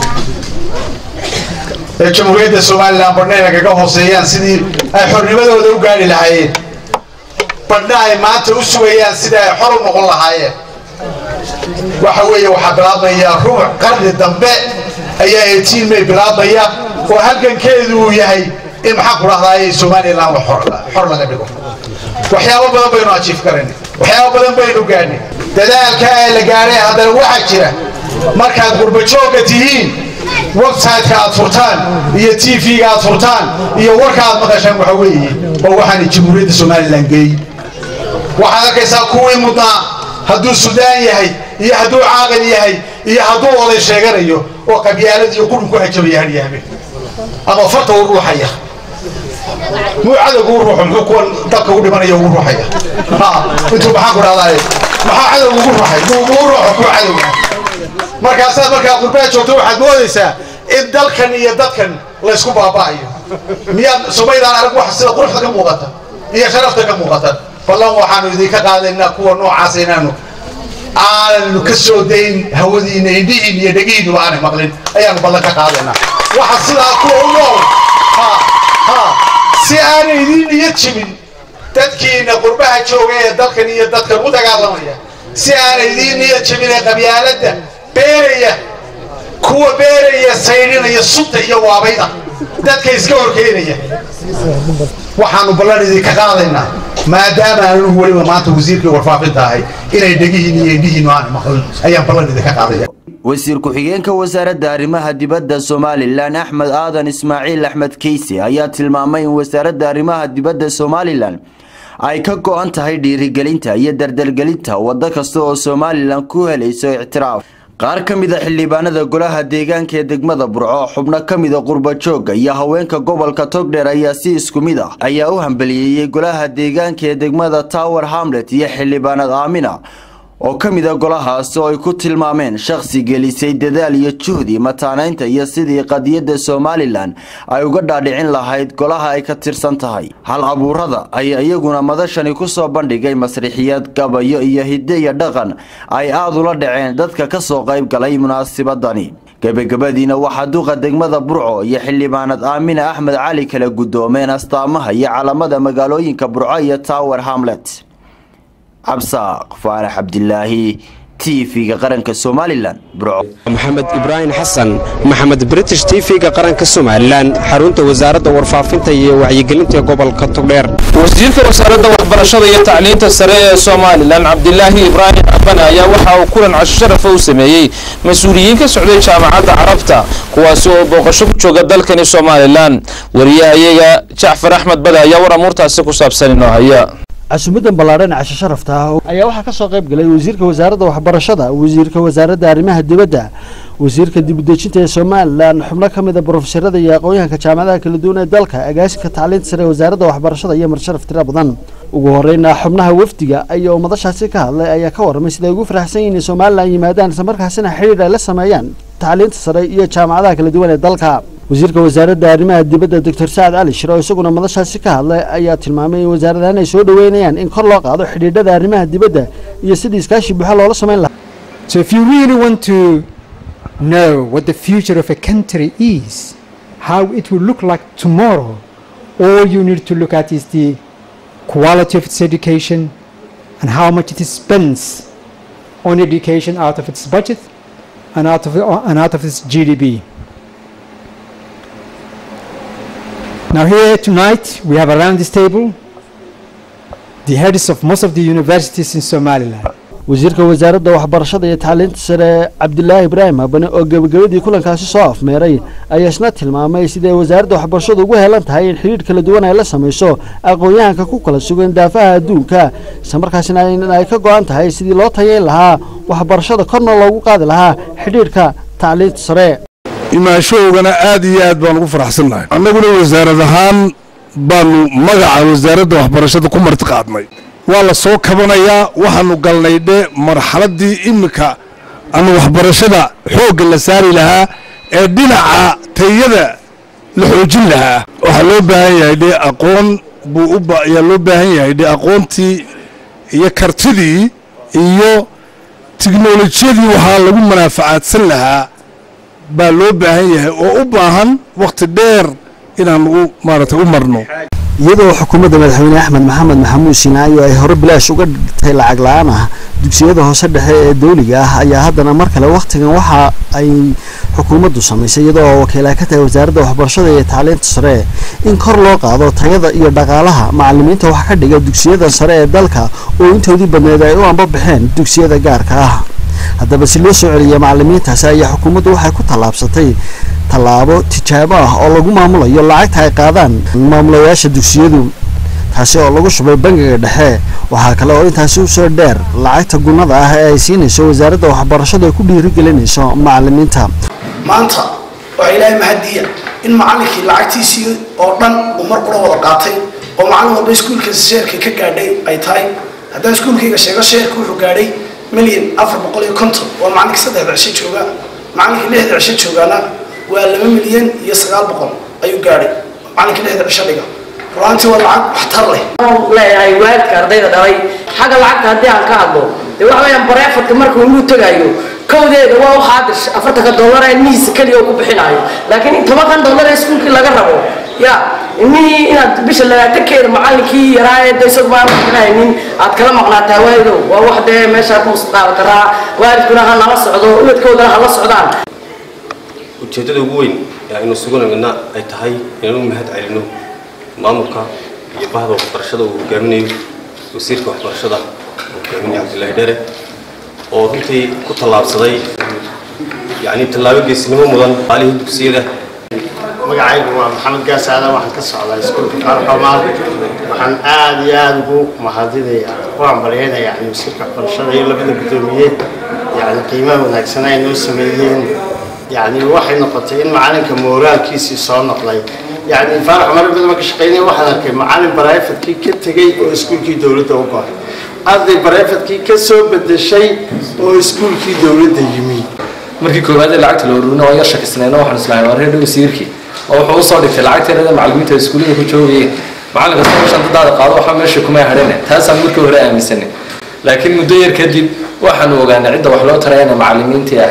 ee jamhuuriyadda somalilan badhnayna kaga hooseeyaan sidii ay xornimadooda u gaari lahaayeen badhna ay maanta u sugayaan sidii ay xor u noqon lahaayeen waxa weeye waxaa bilaabmaya rubuc qarni dambe ayaa eighteen may bilaabmaya oo halgankeedu uu yahay in maxaan ku dhahdaay somalilan xor laga dhigo waxyaabo badan baynu ajiif karan waxyaabo badan baynu gaadhnay dadaalka ee la gaadhay haddana waxaa jira markaad gurbajooga tihiin websiteka aad furtaan iyo t v-ga aad furtaan iyo warka aad maqashaan waxa weeye oo waxaana jamhuuriyadda somalilan geey waxaad arkaysaa kuwii mudnaa hadduu sudaan yahay iyo hadduu caaqil yahay iyo hadduu oday sheeganayo oo qabyaalad iyo qurun ku hajabaya hadyaame ama farta u ruuxaya muu cadowga u ruuxo muxuu kuwan dalka u dhimanaya ugu ruuxaya intuu maxaan ku dhahdaa maxaa cadowga ugu ruuxay muu ruuxo kuwa cadowga markaasaad markaa qurbaha joogto waxaad moodaysaa in dalkan iyo dadkan laysku baaba'ayo miyaad sumaydaan arag wax sida quruxda ka muuqata iyo sharafta ka muuqata ballan waxaanu idinka qaadaynaa kuwa noocaas inaanu aananu ka soo dayn hawadiina indhihiin iyo dhegihiinuba aanay maqlin ayaanu ballan ka qaadaynaa waxa sidaa kuwa u nool si aanay idiin niyad jibin dadkiina qurbaha jooga ee dalkan iyo dadkan u dagaalamaya si aanay idiin niyad jibin ee qabyaaladda beeraya kuwa beeraya saydhinaya sunta iyo waabayda dadka iska horkeenaya waxaanu ballan idinka qaadaynaa maadaama aanu weliba maanta wasiirkii warfaafinta ahay inay dhegihiin iyo indhihiinu aan maqlin ayaan ballan idinka qaadaya wasiir ku-xigeenka wasaaradda arrimaha dibadda somalilan axmed aadan ismaaciil axmed keyse ayaa tilmaamay in wasaaradda arrimaha dibadda somalilan ay ka go-an tahay dhiirigelinta iyo dardargelinta waddo kasta oo somalilan ku helayso ictiraaf qaar ka mid a xildhibaanada golaha deegaanka ee degmada burco xubno ka mida qurbajooga iyo haweenka gobolka togdheer ayaa si isku mid ah ayaa u hambaliyeeyey golaha deegaanka ee degmada tower hamlet iyo xildhibaanad aamina oo ka mid a golahaas oo ay ku tilmaameen shakhsi gelisay dadaal iyo juhdi mataanaynta iyo sidii qadiyadda somalilan ay uga dhaadhicin lahayd golaha ay ka tirsan tahay hal abuurada ayaa iyaguna madashani ku soo bandhigay masriixiyad gabayo iyo hidde iyo dhaqan ay aad ula dhaceen dadka ka soo qayb galay munaasabadani gebagabadiina waxaa duqa degmada burco iyo xildhibaanad aamina axmed cali kala guddoomeen astaamaha iyo calamada magaalooyinka burco iyo tower hamlet cabsaaq faarax cabdilaahi tv-ga qaranka somalilan burco maxamed ibraahim xasan maxamed british tv-ga qaranka somalilan xarunta wasaaradda warfaafinta iyo wacyigelinta gobolka togdheer wasiirka wasaaradda waxbarashada iyo tacliinta sare ee somalilan cabdilaahi ibraahim cabane ayaa waxa uu kulan casho sharafa u sameeyey mas-uuliyiin ka socday jaamacadda carabta kuwaasi oo booqasho ku jooga dalkani somalilan wariyahayaga jacfar axmed bade ayaa war amuurtaasi ku saabsan inoo haya casuumadan ballaadhan casho sharafta ah ayaa waxaa ka soo qayb galay wasiirka wasaaradda waxbarashada wasiirka wasaaradda arrimaha dibadda wasiirka dibudejinta ee somalilan xubno ka mid a brofesorada iyo aqoon-yahanka jaamacadaha kala duwan ee dalka agaasinka tacliinta sare ee wasaaradda waxbarashada iyo marsharaf tiro badan ugu horeyna xubnaha wafdiga ayaa ummadashaasi ka hadlay ayaa ka warramay siday ugu faraxsan yihiin in somalilan yimaadaan islamarkaasina xidhiir ay la sameeyaan tacliinta sare iyo jaamacadaha kala duwan ee dalka wasiirka wasaaradda arrimaha dibadda doctor sacad cali shir oo isaguna madashaasi ka hadlay ayaa tilmaamay in wasaaradahan ay soo dhoweynayaan in kor loo qaado xidhiidhada arrimaha dibadda iyo sidii iskaashi buuxa loola samayn lahaa So if you really want to know what the future of a country is, how it will look like tomorrow, all you need to look at is the quality of its education and how much it spends on education out of its budget and out of, and out of its GDP. Now here tonight we have around this table the heads of most of the universities in Somaliland. wasiirka wasaaradda waxbarashada iyo tacliinta sare cabdilaahi ibraahim habane oo gebagabadii kulankaasi soo afmeeray ayaa isna tilmaamay siday wasaaradda waxbarashadu ugu heelan tahay in xidhiidh kala duwan ay la samayso aqoon-yahanka ku kala sugan daafaha adduunka islamarkaasina in ay ka go-an tahay sidii loo tayeyn lahaa waxbarashada korna loogu qaadi lahaa xidhiidhka tacliinta sare imaashoogana aad iyo aad baan ugu faraxsannahay annaguna wasaarad ahaan baanu magaca wasaaradda waxbarashada ku marti qaadnay waa la soo kabanayaa waxaanu galnay dhe marxaladdii iminka ama waxbarashada xoogga la saari lahaa ee dhinaca tayada la xoojin lahaa waxaa loo baahan yahay dhe aqoon buu u ayaa loo baahan yahay dhe aqoontii iyo kartidii iyo tiknolojiyadii waxaa lagu manaafacaadsan lahaa baa loo baahan yahay oo u baahan wakhti dheer inaanu u maaragtay u marno iyadoo xukuumadda madaxweyne axmed maxamed maxamuud sinaayo ay hore bilaash uga dhigtay lacag la-aan ah dugsiyada hoose dhexe ee dowliga ah ayaa haddana mar kale wakhtigan waxa ay xukuumaddu samaysay iyadoo wakiil ay ka tahay wasaaradda waxbarashada iyo tacliinta sare in kor loo qaado tayada iyo dhaqaalaha macalimiinta wax ka dhiga dugsiyada sare ee dalka oo intoodii badneed ay u anbabaxeen dugsiyada gaarka ah haddaba si loo soo celiya macalimiintaasi ayaa xukuumaddu waxay ku tallaabsatay tallaabo tijaabo ah oo lagu maamulayo lacagta ay qaadaan maamulayaasha dugsiyadu taasi oo lagu shubay bangiga dhexe waxaa kale oo intaasi usoo dheer lacagta gunnada ah ee ay siinayso wasaaradda waxbarashadu ay ku dhiirigelinayso macalimiinta maanta waxaa ilaahay mahadiya in macallinkii lacagtiisii oo dhan uu mar kula wada qaatay oo macallin walba iskuulka sheerka ka gaadhay ay tahay haddaan iskuulkayga sheego sheerka wuxuu gaadhay milyan afar boqol iyo konton waa macallinkii saddexda cisho jooga macallinkii lixda cisho joogaana waa laba milyan iyo sagaal boqol ayuu gaadhay macallinkii lixda cisho dhiga ruaantii waa lacag waxtar leh leeyahay waalidka ardayda dhalay xagga lacagta haddii aan ka hadlo dee waxa weeyaan bareefarka markuu inuu tagayo kowdeeda waa u xaadir afartanka dollar ee ilmihiisa keliya ku bixinayo laakiin in tobankan dollar ee iskuulkii laga rabo ya ilmihii inaad bisha labaatankeeda macallinkii yaraa ee daysad baan bixinaynin aad kala maqnaataa waayido waa wax dee meeshaa ku qaadi karaa waalidkuna ha nala socdo ubadkoodana ha la socdaan ujeeddada ugu weyn ee aynu suganayna ay tahay inaynu mahad celino maamulka iyo bahda waxbarashada uu hogaaminayo wasiirka waxbarashada uu hogaaminayo cabdillaahi dhere oo runtii ku tallaabsaday yacni tallaabo geesnimo mudan maalihii dugsiyada magacaygu waa maxamed gaasaada waxaan ka socdaa iskuulka qaarxoomaal waxaan aad iyo aada ugu mahadinayaa u hambalyaynaya yani wasiirka waxbarashada iyo labada guddoomiye yani qiimaha wanaagsan ay noo sameeyeen yani waxay noqotay in macalinka mooraalkiisii soo noqday yani faarax mara badan ka shaqeynaya waxaan arkay macalin barayfadkii ka tegey oo iskuulkii dowladda u goray arday barayfadkii ka soo bedeshay oo iskuulkii dowladda yimi markii koowaad ee lacagta la ururina waan yar shakisnayna waxaan islahay waa reer wasiirkii oo wuxuu usoo dhigtay lacagteerada macalimiinta iskuullada ku joogayeen macalin kasta meeshan dadaada qaado waxba meesha kuma hadhane taasaan markii hore aaminsanay laakiin muddo yar kadib waxaanu ogaanay cidda wax loo tarayana macalimiintii ahayd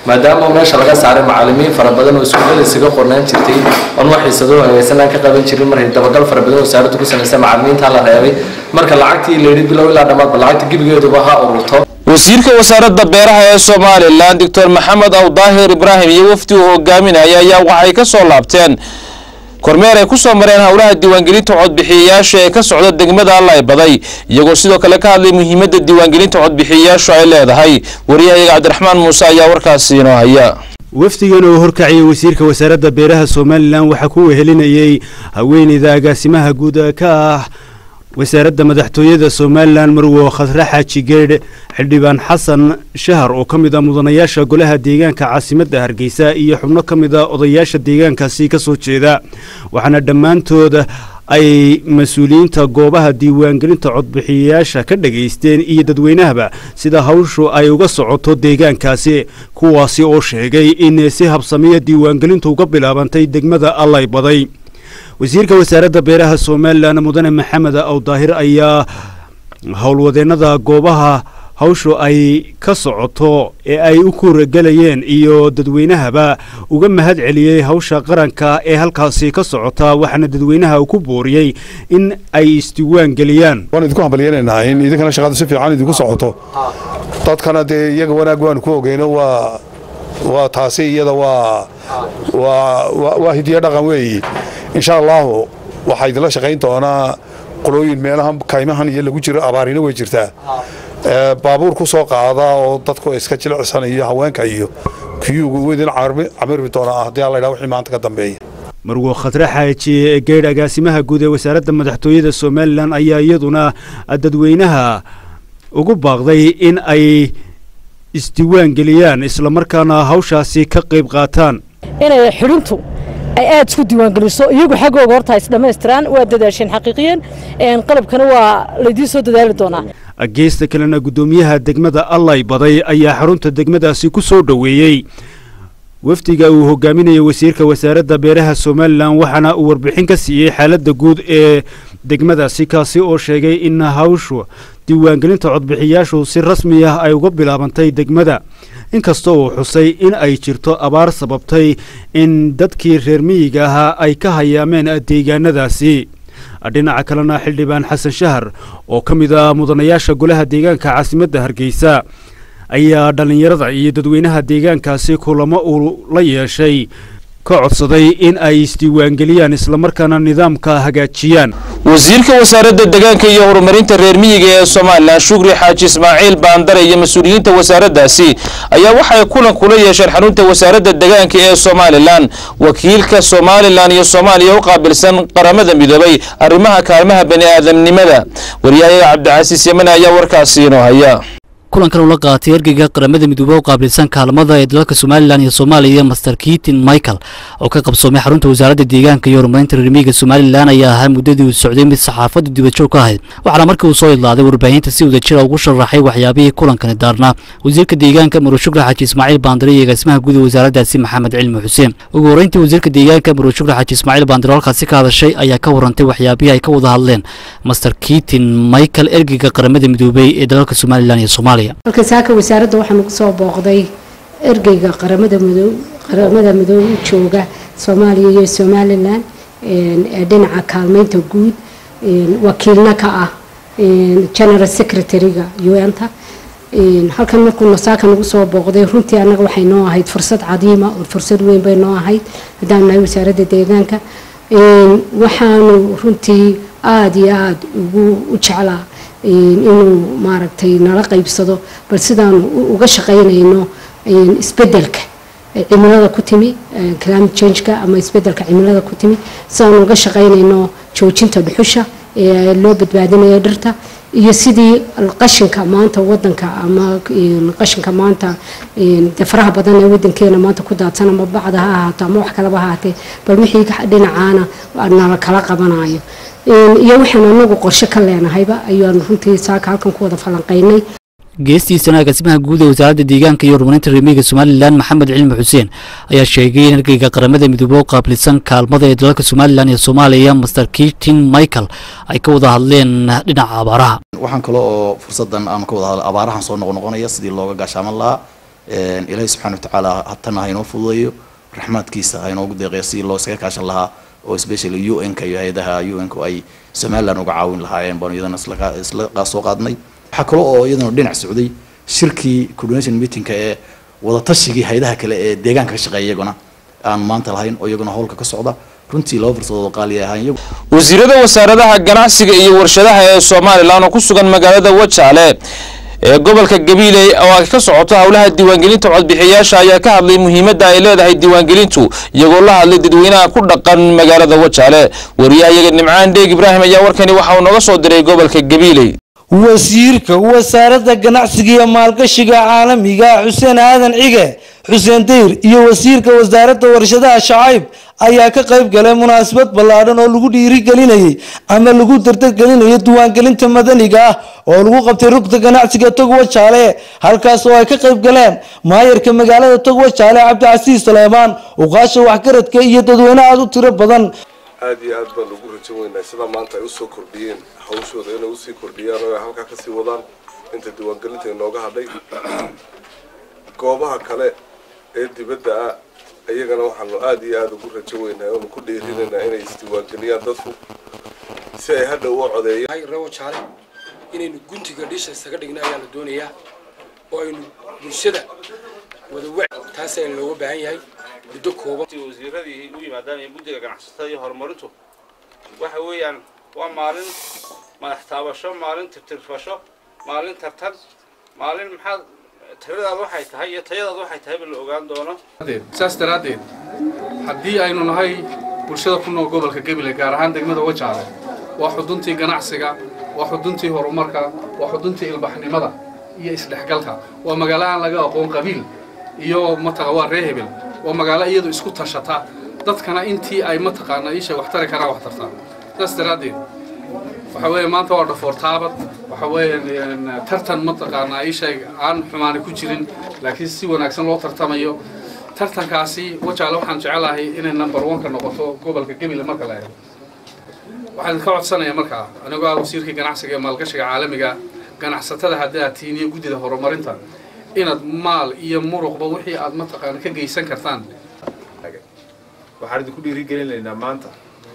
maadaama meesha laga saaray macalimiin fara badan oo iskuullada isaga qornaan jirtay oon wax xiisado hagaysan aan ka qaban jirin markay dabagal fara badan wasaaraddu ku samaysay macalimiinta la reebay marka lacagtii la yidhi bilow ilaa dhammaadba lacagta gebigeeduba ha ururto wasiirka wasaaradda beeraha ee somalilan doctor maxamed aw daahir ibraahim iyo wafdi uu hogaaminaya ayaa waxay ka soo laabteen kormeer ay ku soo mareen howlaha diiwaangelinta codbixiyayaasha ee ka socda degmada allay baday iyagoo sidoo kale ka hadlay muhiimadda diiwaangelinta codbixiyayaashu ay leedahay waryahayaga cabdiraxmaan muuse ayaa warkaasi inoo haya wafdigan oo horkaciyay wasiirka wasaaradda beeraha somalilan waxaa ku wehelinayey haweeneyda agaasimaha guud ka ah wasaaradda madaxtooyada somalilan marwo khasre xaaji geedh xildhibaan xasan shahar oo ka mid ah mudanayaasha golaha deegaanka caasimadda hargeysa iyo xubno ka mid a odayaasha deegaankaasi ka soo jeeda waxaana dhammaantood ay mas-uuliyiinta goobaha diiwaangelinta codbixiyayaasha ka dhageysteen iyo dadweynahaba sida hawshu ay uga socoto deegaankaasi kuwaasi oo sheegay in si habsamiya diiwaangelintu uga bilaabantay degmada allay baday wasiirka wasaaradda beeraha somalilan mudane maxamed awdaahir ayaa howlwadeennada goobaha hawshu ay ka socoto ee ay u kuuragelayeen iyo dadweynahaba uga mahad celiyey hawsha qaranka ee halkaasi ka socota waxaana dadweynaha uu ku booriyey in ay isdiiwaan geliyaan waan idinku hambalyeenaynaa in idinkana shaqadu si fiican idinku socoto dadkana dee iyaga wanaag waanu ku ogeyno waa waa taasi iyada waa waa waa hidiyo dhaqan weeyi insha allahu waxaa idinla shaqayn doonaa qolooyin meelahan kaymahan iyo lagu jiro abaarina way jirtaa baabuur ku soo qaada oo dadku iska jilicsan iyo haweenka iyo kiyugu idin camirmi doonaa haddii alla yidhaha wixii maanta ka dambeeya marwo khadre xaaji geedh agaasimaha guud ee wasaaradda madaxtooyada somalilan ayaa iyaduna dadweynaha ugu baaqday in ay isdiiwaan geliyaan islamarkaana hawshaasi ka qayb qaataan inay xidhintu ay aada isku diiwaangeliso iyagu xaggooga horta is dhammaystiraan waa dadaasheen xaqiiqiyan qalabkana waa laydiin soo dadaali doonaa geesta kalena guddoomiyaha degmada allay baday ayaa xarunta degmadaasi ku soo dhoweeyey wafdiga uu hogaaminayay wasiirka wasaaradda beeraha somalilan waxaana uu warbixin ka siiyey xaaladda guud ee degmadaasi kaasi oo sheegay in hawshu diiwaangelinta codbixiyaashu si rasmi ah ay uga bilaabantay degmada inkastoo uu xusay in ay jirto abaar sababtay in dadkii reer miyiga ahaa ay ka hayaameen deegaanadaasi dhinaca kalena xildhibaan xasan shahar oo ka mid ah mudanayaasha golaha deegaanka caasimadda hargeysa ayaa dhallinyarada iyo dadweynaha deegaankaasi kulamo uu la yeeshay ka codsaday in ay isdiiwaangeliyaan islamarkaana nidaamka hagaajiyaan wasiirka wasaaradda deegaanka iyo horumarinta reer miyiga ee somalilan shukri xaaji ismaaciil baandare iyo mas-uuliyiinta wasaaraddaasi ayaa waxay kulan kula yeesheen xarunta wasaaradda deegaanka ee somalilan wakiilka somalilan iyo soomaaliya u qaabilsan qaramada midoobay arrimaha kaalmaha bani aadamnimada waryahayaga cabdicasiis yamane ayaa warkaasi inoo haya kulankan ula qaatay ergeyga qaramada midoobe u qaabilsan kaalmada ee dalalka somalilan iyo soomaaliya master kitin michael oo ka qabsoomay xarunta wasaaradda deegaanka iyo horumarinta reermiyiga somalilan ayaa ahaa muddadii uu socday mid saxaafadda dibadjoog ka ahayd waxaana markii uu soo idlaaday warbaahinta si wadajira ugu sharaxay waxyaabihii kulankani daarnaa wasiirka deegaanka maro shukri xaaji ismaaciil baandare iyo agaasimaha guud ee wasaaraddaasi maxamed cilmi xuseen ugu horreyntii wasiirka deegaanka maro shukri xaaji ismaaciil baandare halkaasi ka hadashay ayaa ka warantay waxyaabihii ay ka wada hadleen master kitin michael ergeyga qaramada midoobey ee dalalka somalilan iyo soomaaliya halka saaka wasaaradda waxaanu kusoo booqday ergeyga qaramada midoo qaramada midoobe u jooga soomaaliya iyo somalilan ee dhinaca kaalmeynta guud wakiilna ka ah general secretary-ga un-ta halkan markuuna saaka nagu soo booqday runtii annaga waxay noo ahayd fursad cadiima oo fursad weyn bay noo ahayd haddaan nahay wasaaradda deegaanka waxaanu runtii aada iyo aada ugu u jeclaa inuu maaragtay nala qaybsado bal sidaanu uga shaqaynayno isbedelka cimilada ku timi climate changeka ama isbedelka cimilada ku timi sidaanu uga shaqaynayno joojinta dhuxusha ee loo badbaadinayo dhirta iyo sidii qashinka maanta wadanka ama qashinka maanta dee faraha badan ee wadankeena maanta ku daadsan ama bacda ha ahaato ama wax kalaba ha ahaatee bal wixii dhinacaana nala kala qabanayo iyo waxaan anagu qorshe ka leenahayba ayaanu runtii saaka halkan ku wada falanqaynay geestiisana agaasimaha guud ee wasaaradda deegaanka iyo horumarinta reermiyiga somalilan maxamed cilmi xuseen ayaa sheegay in ergeyga qaramada midoobe u qaabilsan kaalmada ee dalalka somalilan iyo soomaaliya master kitin michael ay ka wada hadleen dhinaca abaaraha waxaan kale oo fursadan aanu ka wada hadla abaarahan soo noqnoqonaya sidii looga gaashaaman lahaa ilaahay subxaana watacaala hatana ha inoo fududeeyo raxmaadkiisa ha inoogu deeqeyo si loo iskaga kaashan lahaa oo especially u n-ka iyo hay-adaha u n-ku ay somaliland uga caawin lahaayeen baanu iyadana isla soo qaadnay waxaa kale oo iyadana dhinac socday shirkii coordination meetingka ee wadatashigai hay-adaha kale ee deegaanka ka shaqeeya iyaguna aan maanta lahayn oo iyaguna howlka ka socda runtii laba fursadood oo qaali ahaan iyagu wasiirada wasaaradaha ganacsiga iyo warshadaha ee somalilan oo ku sugan magaalada wajaale ee gobolka gabiiley oo ay ka socoto howlaha diiwaangelinta codbixiyayaasha ayaa ka hadlay muhiimadda ay leedahay diiwaangelintu iyagoo la hadlay dadweynaha ku dhaqan magaalada wajaale wariyahayaga nimcaan dheeg ibraahim ayaa warkani waxa uu nooga soo diray gobolka gabiiley wasiirka wasaaradda ganacsiga iyo maalgashiga caalamiga xuseen aadan cige xuseen dayr iyo wasiirka wasaaradda warshadaha shacayb ayaa ka qayb galay munaasabad ballaadhan oo lagu dhiirigelinayay ama lagu dardargelinayo diiwaangelinta madaniga ah oo lagu qabtay rugta ganacsiga togwa jaale halkaas oo ay ka qayb galeen maayarka magaalada togwa jaale cabdicasiis saleemaan uqaasha waxgaradka iyo dadweyne aada u tiro badan aad iyo aad baan ugu rajan weynaa sida maanta ay usoo kordhiyeen hawshooda inay usii kordhiyaan oo ay halkaa kasii wadaan inta diiwaangelinta inooga hadhay goobaha kale ee dibadda ah iyagana waxaanu aada iyo aada ugu rajan weynaa oonu ku dheerinaynaa inay isdiiwaangeliyaan dadku si ay hadha u codeeyaan rewo jaale inaynu guntiga dhisha isaga dhigna ayaa la doonayaa oo aynu bulshada wada wac taas ayaa looga baahan yahay muddo kooban wasiiradii u yimaadaan iyo guddiga ganacsatada iyo horumarintu waxa weeyaan waa maalin madax taabasho maalin tirtirfasho maalin tartan maalin maxaad tiradaad waxay tahay iyo tayadaad waxay tahay ba la ogaan doono saas daraaddeed haddii aynu nahay bulshada ku nool gobolka gabiley gaar ahaan degmada wajaale waa xuduntii ganacsiga waa xuduntii horumarka waa xuduntii ilbaxnimada iyo isdhexgalka waa magaalo aan laga aqoon qabiil iyo mataqa waa ree hebel waa magaalo iyadu isku tashata dadkana intii ay mataqaana isha wax tari karaan wax tartaa saas daraaddeed waxa weeye maanta waa dhafoor taabad waxa weeye tartan mataqaanaa isha aan xumaani ku jirin laakiin si wanaagsan loo tartamayo tartankaasi wajaale waxaan jecelahay inay number one-ka noqoto gobolka gebile marka la eego waxaan ka codsanayaa markaa anigoo ah wasiirkii ganacsiga iyo maalgashiga caalamiga ganacsatada haddii aad tihiin iyo guddida horumarinta inaad maal iyo muruqba wixii aad mataqaana ka geysan kartaan waxaan idinku dhiirigelinaynaa maanta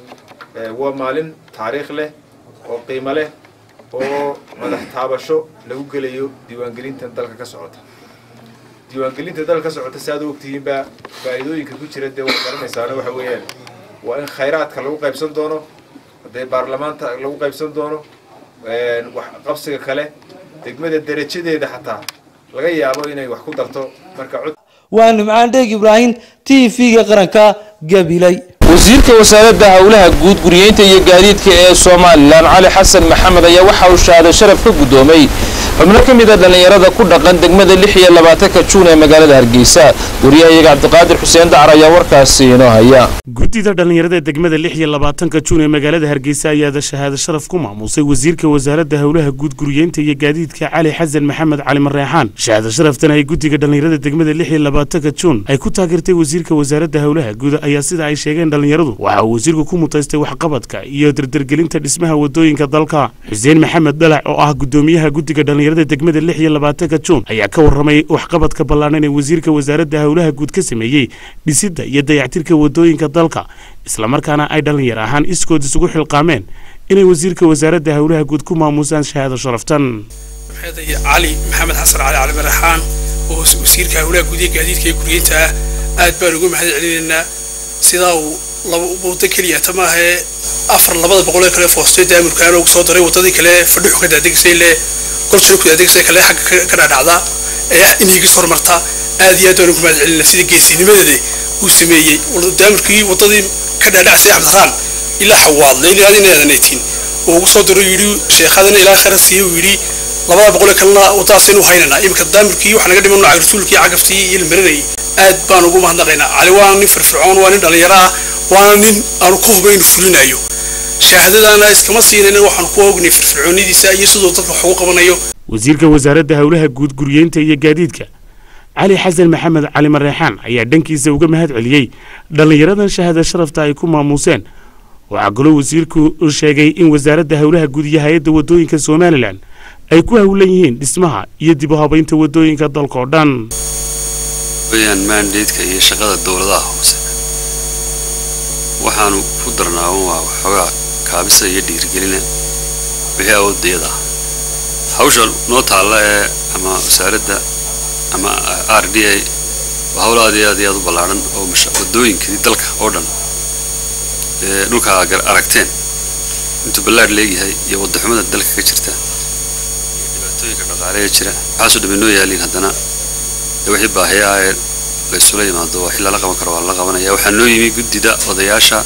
waa maalin taariikh leh oo qiimo leh oo madax taabasho lagu gelayo diiwaangelinta dalka ka socota diiwaangelinta dalka ka socota si aad u ogtihiinba faa'iidooyinka ku jira dee waad garanaysaana waxa weeyaan waa in khayraadka lagu qaybsan doono dee baarlamaanta lagu qaybsan doono wax qabsiga kale degmada derajadeeda xataa laga yaabo inay wax ku darto marka cod waa nimcaan dheeg ibraahim t v-ga qaranka gabiley wasiirka wasaaradda howlaha guud guriyeynta iyo gaadiidka ee somalilan cali xasan maxamed ayaa waxa uu shahaado sharaf ka guddoomay xubno ka mid a dhallinyarada ku dhaqan degmada lix iyo labaatanka juun ee magaalada hargeysa wariyahayaga cabdiqaadir xuseen dacar ayaa warkaasi inoo haya guddida dhallinyarada degmada lix iyo labaatanka juun ee magaalada hargeysa ayaada shahaado sharaf ku maamusay wasiirka wasaaradda howlaha guud guriyeynta iyo gaadiidka cali xasan maxamed cali mareexaan shahaado sharaftan ay guddiga dhallinyarada degmada lix iyo labaatanka juun ay ku taageertay wasiirka wasaaradda howlaha guud ayaa sida ay sheegeen dhallinyaradu waxa uu wasiirku ku mutaystay waxqabadka iyo dardargelinta dhismaha wadooyinka dalka xuseen maxamed dhalac oo ah guddoomiyaha guddiga dhallinyarada degmada lix iyo labaatanka juun ayaa ka warramay waxqabadka ballaadhan ee wasiirka wasaaradda howlaha guud ka sameeyey dhisidda iyo dayactirka wadooyinka dalka islamarkaana ay dhallinyar ahaan iskood isugu xilqaameen inay wasiirka wasaaradda howlaha guud ku maamusaan shahaado sharaftan cali maxamed xasan cali cali maraxaan oo wasiirka howlaha guud ee gaadiidka ee guryeynta ah aad baan ugu mahad celinaynaa sidaa uu laba waddo keliya ta maahee afar labada boqol ee kale foostay daamurkaan ugu soo daray waddadii kale fadhuxu ka daadegsay le golsuna ku daadegsay kale xagga ka dhaadhacda ee ah in higis horumarta aad iyo aad baan ugu mahad celinaa sida geesinimadeeda uu sameeyey daamurkii waddadii ka dhaadhacsay cabdiqaan ilaa xawaadle ilaa inaadan aytiin uu ugu soo diro yidhi sheekhadana ilaa khayra siiye uu yidhi labada boqol ee kalena waddadaas inuu haynanaa iminka daamurkii waxaa naga dhiman nooca rasuulkii cagaftii iyo ilmarinayay aad baan ugu mahadnaqaynaa cali waa nin firfircoon waa nin dhallinyaro ah waana nin aanu ku huba inuu fulinayo shahaadadaana iskama siinayna waxaanu ku ognay firfircoonidiisa iyo siduu dadka wax ugu qabanayo wasiirka wasaaradda howlaha guud guriyeynta iyo gaadiidka cali xasan maxamed cali mareexaan ayaa dhankiisa uga mahad celiyey dhallinyaradan shahaada sharafta ay ku maamuuseen waxaa kaloo wasiirku sheegay in wasaaradda howlaha guud iyo hay-adda waddooyinka somalilan ay ku howlan yihiin dhismaha iyo dib u habaynta waddooyinka dalkaoo dhan weeyaan mandateeka iyo shaqada dowladaha hoose waxaanu ku darnaa un waa waxoogaa kaabisa iyo dhiirigelina wixii awoodayada ah hawsha noo taalla ee ama wasaaradda ama r d a waa hawl aad iyo aad iyo aad u ballaadhan oo wadooyinkii dalka oo dhan ee dhulka aragteen intuu ballaadh leegyahay iyo waddaxumada dalka ka jirta iyo dhibaatooyinka dhaqaale ee jira waxaasoo dhamay noo yaaliin haddana dee wixii baahiya ah ee laysula yimaado waxii lala qaban karo waa lala qabanaya waxaa noo yimi guddida odayaasha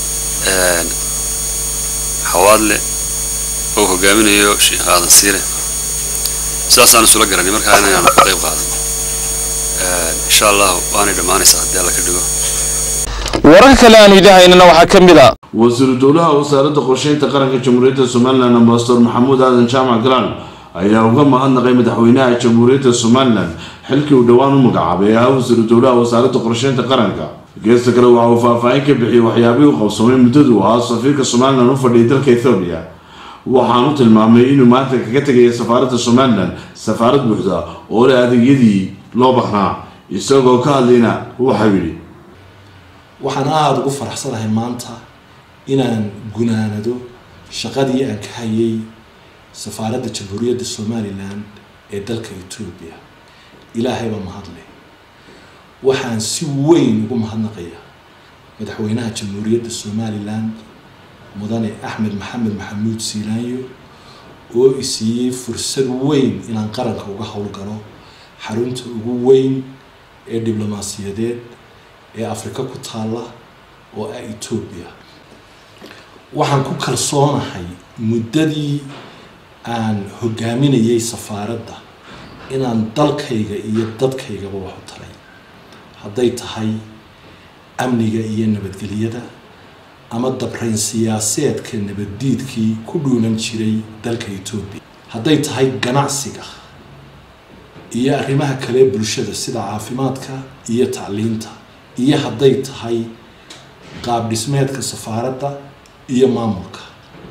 xawaadle oo hogaaminayo sheekh aadan siire saasaan isula garanay markaa inaanu ka qayb qaadan insha allah waanay dhammaanaysaa haddii alla ka dhigo wararka kale aanu idahaynana waxaa ka mid a wasiiru dowlaha wasaaradda qorsheynta qaranka jamhuuriyadda somalilan ambasador maxamuud aadan jaamac galaan ayaa uga mahadnaqay madaxweynaha jamhuuriyadda somalilan xilkii uu dhowaan u magacaabay ee ahaa wasiiru dowlaha wasaaradda qorsheynta qaranka geesta kale waxa uu faahfaahin ka bixiyey waxyaabihii u qabsoomay muddadu ahaa safiirka somalilan u fadhiyay dalka ethoobiya waxaanu tilmaamay inuu maanta kaga tegaya safaaradda somalilan safaarad buuxda oo leh adeegyadii loo baahnaa isagoo ka hadlayna waxau yidhi waxaan aada ugu faraxsanahay maanta inaan gunaanado shaqadii aan ka hayay safaaradda jamhuuriyadda somalilan ee dalka etoobiya ilaahay baa mahadleh waxaan si weyn ugu mahadnaqayaa madaxweynaha jamhuuriyadda somalilan mudane axmed maxamed maxamuud siilaanyo oo isiiyey fursad weyn inaan qaranka uga howlgalo xarunta ugu weyn ee diblomaasiyadeed ee afrika ku taalla oo ah etoobiya waxaan ku kalsoonahay muddadii aan hogaaminayay safaaradda inaan dalkayga iyo dadkaygaba wax u taray hadday tahay amniga iyo nabadgelyada ama dabrayn siyaaseedka nabaddiidkii ku dhuunan jiray dalka etoobiya hadday tahay ganacsiga iyo arrimaha kale bulshada sida caafimaadka iyo tacliinta iyo hadday tahay qaab dhismeedka safaaradda iyo maamulka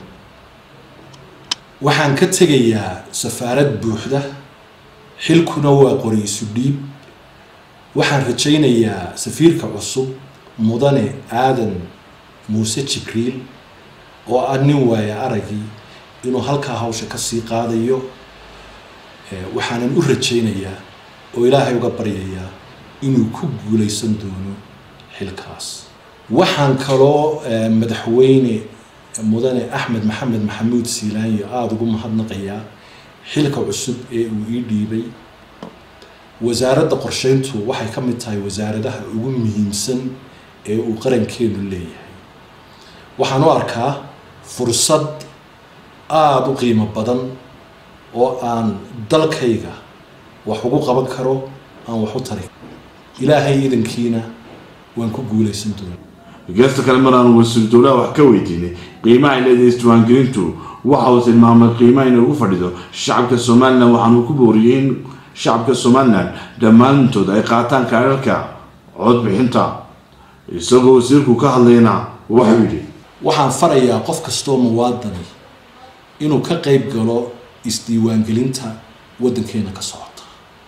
waxaan ka tegayaa safaarad buuxda xilkuna waa qori isu dhiib waxaan rajaynayaa safiirka cusub mudane aadan muuse jibriil oo ah nin waaya aragii inuu halkaa hawsha kasii qaadayo waxaanan u rajaynayaa oo ilaahay uga baryayaa inuu ku guulaysan doono xilkaas waxaan kaloo madaxweyne mudane axmed maxamed maxamuud siilaanyo aada ugu mahadnaqayaa xilka cusub ee uu ii dhiibay wasaaradda qorsheyntu waxay ka mid tahay wasaaradaha ugu muhiimsan ee uu qarankeenu leeyahay waxaan u arkaa fursad aada u qiimo badan oo aan dalkayga wax ugu qaban karo aan wax u tari ilaahay idankiina waan ku guulaysan doona geesta kale mar aanu wasiiru dowlaha wax ka weydiinay qiimaha ay leedahay isdiwaangelintu waxa uu tilmaamay qiimaha inay ugu fadhido shacabka somalilan waxaanu ku booriyey in shacabka somalilan dhammaantood ay qaataan kaadharka codbixinta isagoo wasiirku ka hadlayna waxuu yidhi waxaan farayaa qof kastoo muwaadani inuu ka qayb galo isdiiwaangelinta waddankeena ka socota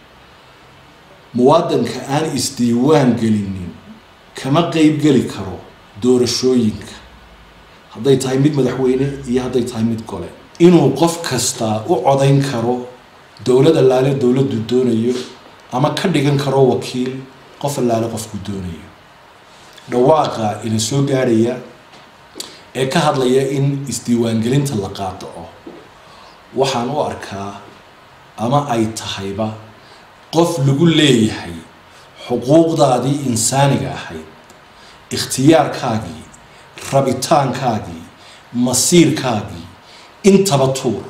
muwaadanka aan isdiiwaan gelinin kama qayb geli karo doorashooyinka hadday tahay mid madaxweyne iyo hadday tahay mid gole inuu qof kasta u codayn karo dowlad allaale dowladdu doonayo ama ka dhigan karo wakiil qof allaale qofku doonayo dhawaaqa ina soo gaarhaya ee ka hadlaya in isdiiwaangelinta la qaadaco waxaan u arkaa ama ay tahayba qof lagu leeyahay xuquuqdaadii insaaniga ahayd ikhtiyaarkaagii rabitaankaagii masiirkaagii intaba tuur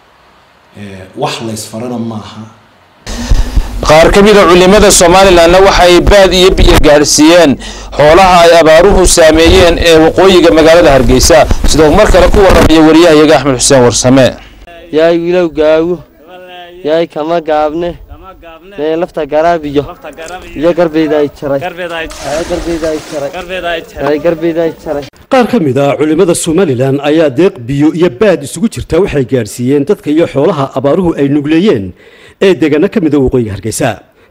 wax laysfarana maaha qaar ka mida culimada somalilanna waxa ay baad iyo biyo gaadhsiiyeen xoolaha ay abaaruhu saameeyeen ee waqooyiga magaalada hargeysa sidoo mar kale ku warramaya wariyahayaga axmed xuseen warsame yaay wiilow gaago yaay kama gaabne mee lafta garaabiyo iyo garbeyda ay jaray garbeyda ay jaray garbeyda ay jaray qaar ka mid ah culimmada somalilan ayaa deeq biyo iyo baad isugu jirta waxay gaadhsiiyeen dadka iyo xoolaha abaaruhu ay nugleeyeen ee deegaano ka mida waqooyiga hargeysa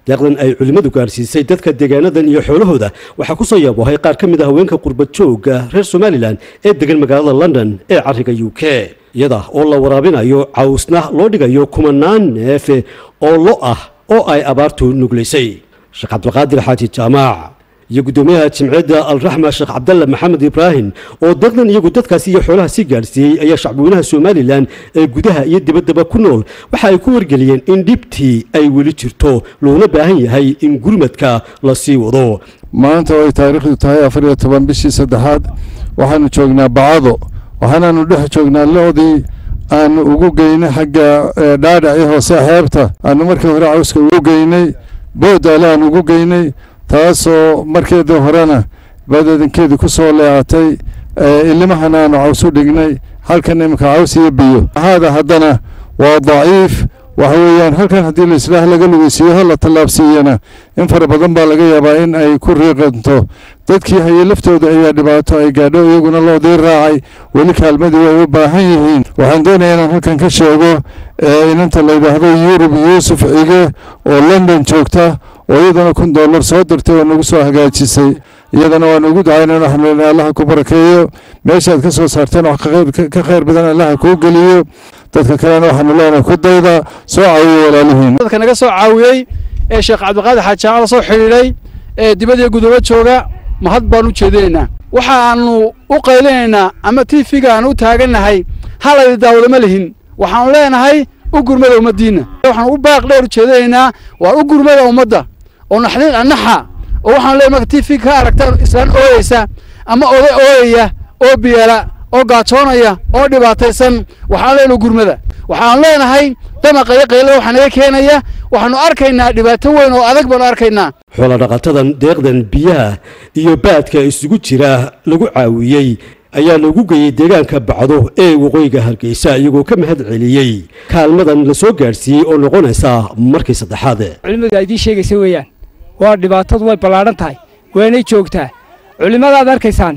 deeqdan ay culimmadu gaarsiisay dadka deegaanadan iyo xoolahooda waxaa ku soo yaabohay qaar ka mid ah haweenka qurbad joogga reer somalilan ee degan magaalada london ee cariga u k iyada oo la waraabinayo cawsna loo dhigayo kumanaan neef oo lo ah oo ay abaartu nuglaysay sheekh cabdulqaadir xaaji jaamaac iyo guddoomiyaha jimciyadda alraxma sheekh cabdalle maxamed ibraahim oo deeqdan iyagu dadkaasi iyo xoolaha sii gaarsiiyey ayaa shacbweynaha somalilan ee gudaha iyo dibaddaba ku nool waxa ay ku wargeliyeen in dhibtii ay weli jirto loona baahan yahay in gurmadka la sii wado maanta oo ay taariikhdu tahay afar iyo toban bishii saddexaad waxaanu joognaa bacado waxaanaanu dhex joognaa loodii aanu ugu geynay xagga dhaadhaci hoose xeebta aanu markii hore cawska ugu geynay boodaale aan ugu geynay taasoo markeedii horena badeedankeedii ku soo leecatay ilimahana aanu caws u dhignay halkan iminka caws iyo biyo haada haddana waa daciif waxa weeyaan halkan haddii laislaah laga lugeysiiyo la tallaabsiiyana in fara badan baa laga yaabaa in ay ku riiqanto dadkii hayay laftooda ayaa dhibaato ay gaadho iyaguna loodii raacay weli kaalmadii way u baahan yihiin waxaan doonayaa inaan halkan ka sheego inanta la yidhaahdo yurub yuusuf cige oo london joogta oo iyadana kun dollar soo dirtay oo nagu soo hagaajisay iyadana waan ugu ducaynana waxaan leenahay allaha ku barakeeyo meeshaad ka soo saarteen wax ka khayr badan allaha kuu geliyo dadka kalena waxaanu leenahay ku dayda soo caawiyo walaalihiin dadka naga soo caawiyey ee sheekh cabdiqaadir xaajaama la soo xidhiidhay ee dibadii gudoobo jooga mahad baan u jeedinaynaa waxaanu u qaylinaynaa ama tiifiga aan u taagannahay halaydi daawado ma lihin waxaanu leenahay u gurmada ummaddiinna waxaanu u baaq dheer u jeedinaynaa waa u gurmada ummadda oo naxdin naxa oo waxaanu leenahay marka tiifiga ka aragtaan islaan ooyeysa ama oday ooyaya oo biyala oo gaajoonaya oo dhibaataysan waxaan leenahay gurmada waxaan leenahay damaqa iyo qaylada waxaa naga keenaya waxaanu arkaynaa dhibaato weyn oo adag baanu arkaynaa xoolodhaqatadan deeqdan biyaha iyo baadka isugu jira lagu caawiyey ayaa lagu geeyey deegaanka bacdo ee waqooyiga hargeysa iyagoo ka mahad celiyey kaalmadan la soo gaadhsiiyey oo noqonaysa markii saddexaad culimmadu ay idiin sheegaysa weeyaan waa dhibaatadu way ballaadhan tahay waanay joogtaa culimmadaad arkaysaan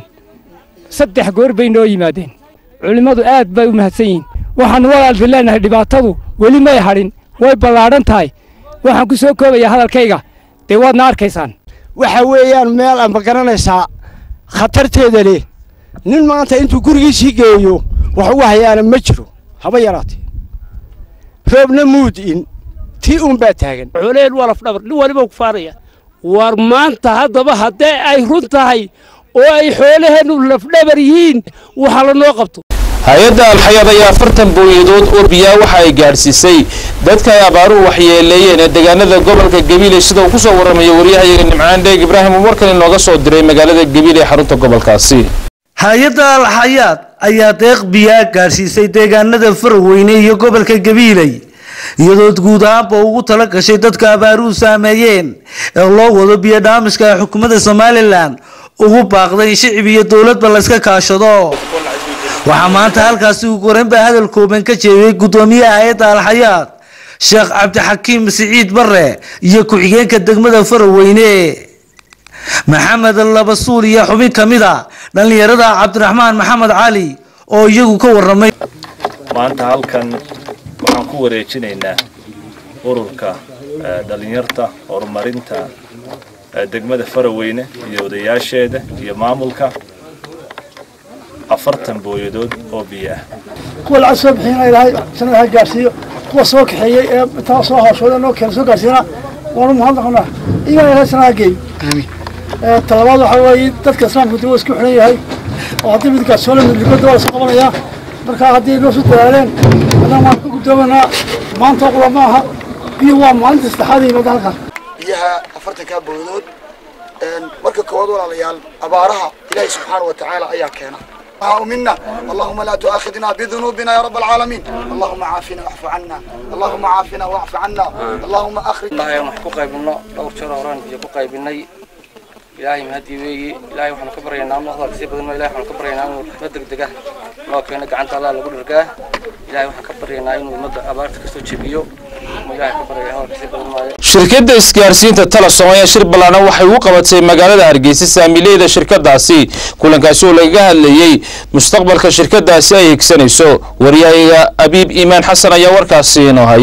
saddex goor bay noo yimaadeen culimmadu aad bay u mahadsan yihiin waxaannu walaaldi leenahay dhibaatadu weli may hadhin way ballaadhan tahay waxaan ku soo koobayaa hadalkayga dee waadna arkaysaan waxa weeyaan meel aan ma garanaysaa khatarteeda leh nin maanta intuu gurigiisii geeyo wax ugu hayaana ma jiro haba yaraatee roobna muudin tii uun baa taagan xoolaheen waa lafdhabar nin waliba ku faaraya war maanta haddaba haddee ay run tahay oo ay xoolaheennu lafdhabar yihiin waxa la noo qabto hay-adda alxayaad ayaa afartan booyadood oo biyaa waxa ay gaadhsiisay dadka ay abaaruhu waxyeeleeyeen ee deegaanada gobolka gabiile sida uu ku soo warramayo waryahayaga nimcaan dheeg ibraahim uu markan inooga soo diray magaalada gabiile ee xarunta gobolkaasi hay-adda alxayaad ayaa deeq biyaa gaadhsiisay deegaanada faraweyne iyo gobolka gabiiley iyadoo guud ahaanba ugu tala gashay dadka abaaruhu saameeyeen ee loo wado biyo dhaamiska ee xukuumadda somalilan ugu baaqday in shicib iyo dowladba layska kaashado waxaa maanta halkaasi ugu horeyn baa hadal kooban ka jeediyey guddoomiyaha hay-adda alxayaad sheekh cabdixakiim siciid bare iyo ku-xigeenka degmada faraweyne maxamed labasuul iyo xubin ka mid a dhallinyarada cabdiraxmaan maxamed cali oo iyagu ka waramay maanta halkan waxaan ku wareejinaynaa ururka dhalinyarta horumarinta degmada faraweyne iyo odayaasheeda iyo maamulka afartan booyadood oo biyo ah kuwa lacag soo bixiyana ilaahay sanada ha gaarsiiyo kuwa soo kaxeeyey ee intaa soo hawshooda noo keena soo gaarsiiyana waanu mahadnaqnaa iyagana ilaahay sanada ha geeyo talabaad waxaa weeye dadka islaamka dib isku xidhan yahay oo haddii midkaas soo lamid ligooda waa la soo qabanayaa marka haddii noo soo dadaaleen haddana waan ka guddoomanaa maanta qura ma aha biyo waa maalinta saddexaad yimaada halkan biyaha afartankaa booyadood marka koowaad walaalayaal abaaraha ilaahay subxaana wa tacaala ayaa keena منا اللهم لا تؤاخذنا بذنوبنا يا رب العالمين اللهم عافنا واعف عنا اللهم عافنا واعف عنا اللهم اخرج الله يوم ku qaybino dhowr jeer horaan biyo ku qaybinay ilaahay mahadii weeye ilaahay waxaanu ka baryaynaa noqda kasii badanno ilaahay waxaanu ka baryaynaa inuu raxmad degdega noo keeno gacanta allah lagu dhargaa ilaahay waxaan ka baryaynaa inuu ummadda abaarta kasoo jebiyo ilaahay ka baryayaa hawar kasii badan maayo shirkadda isgaarsiinta talasom ayaa shir ballaadhan waxay ugu qabatay magaalada hargeysa saamiileyda shirkadaasi kulankaasi oo lagaga hadlayey mustaqbalka shirkadaasi ay higsanayso waryahayaga abiib iimaan xasan ayaa warkaasi inoo haya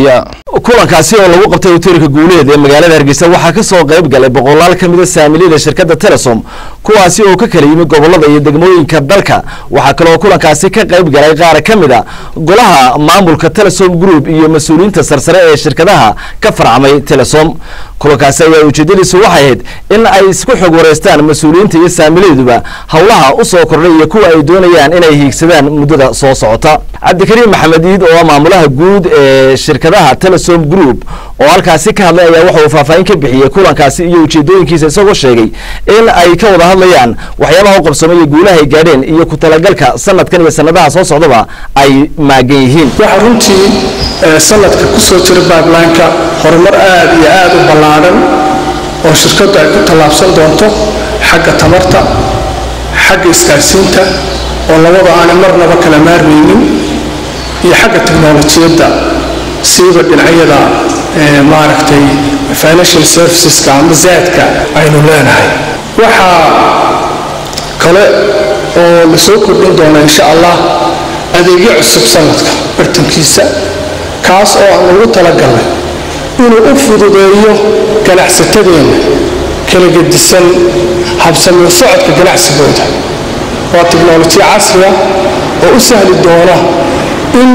kulankaasi oo lagu qabtay hoteelka guuleed ee magaalada hargeysa waxaa ka soo qayb galay boqolaal ka mid a saamiliyada shirkadda telesom kuwaasi oo ka kala yimid gobolada iyo degmooyinka dalka waxaa kaloo kulankaasi ka qayb galay qaar ka mid a golaha maamulka telesom group iyo mas-uuliyiinta sarsare ee shirkadaha ka farcamay telesom kulankaasi ayaa ujeedadiisu waxay ahayd in ay isku xog wareystaan mas-uuliyiinta iyo saamiladuba howlaha u soo kordhay iyo kuwa ay doonayaan inay hiigsadaan muddada soo socota cabdikariim maxamed iid oo ah maamulaha guud ee shirkadaha telesom group oo halkaasi ka hadlay ayaa waxa uu faahfaahin ka bixiyey kulankaasi iyo ujeedooyinkiisa isagoo sheegay in ay ka wada hadlayaan waxyaabaha u qabsoomay iyo guulaha ay gaadheen iyo ku talagalka sanadkan iyo sanadaha soo socdaba ay maagan yihiin waxaa runtii sanadka ku soo jira baablaanka horumar aad iyo aad u ballaadhan oo shirkaddu ay ku tallaabsan doonto xagga tamarta xagga isgaarsiinta oo labada aanay marnaba kala maarmaynin iyo xagga teknolojiyadda siiba dhinacyada maaragtay financial serviceska ama zaadka aynu leenahay waxaa kale oo la soo kordhin doona insha allah adeegyo cusub sanadka bartankiisa kaas oo aan ugu talagalnay inuu u fududeeyo ganacsatadeenna kala gedisan habsamiyo socodka ganacsigooda waa tiknolojiya casriga oo u sahli doona in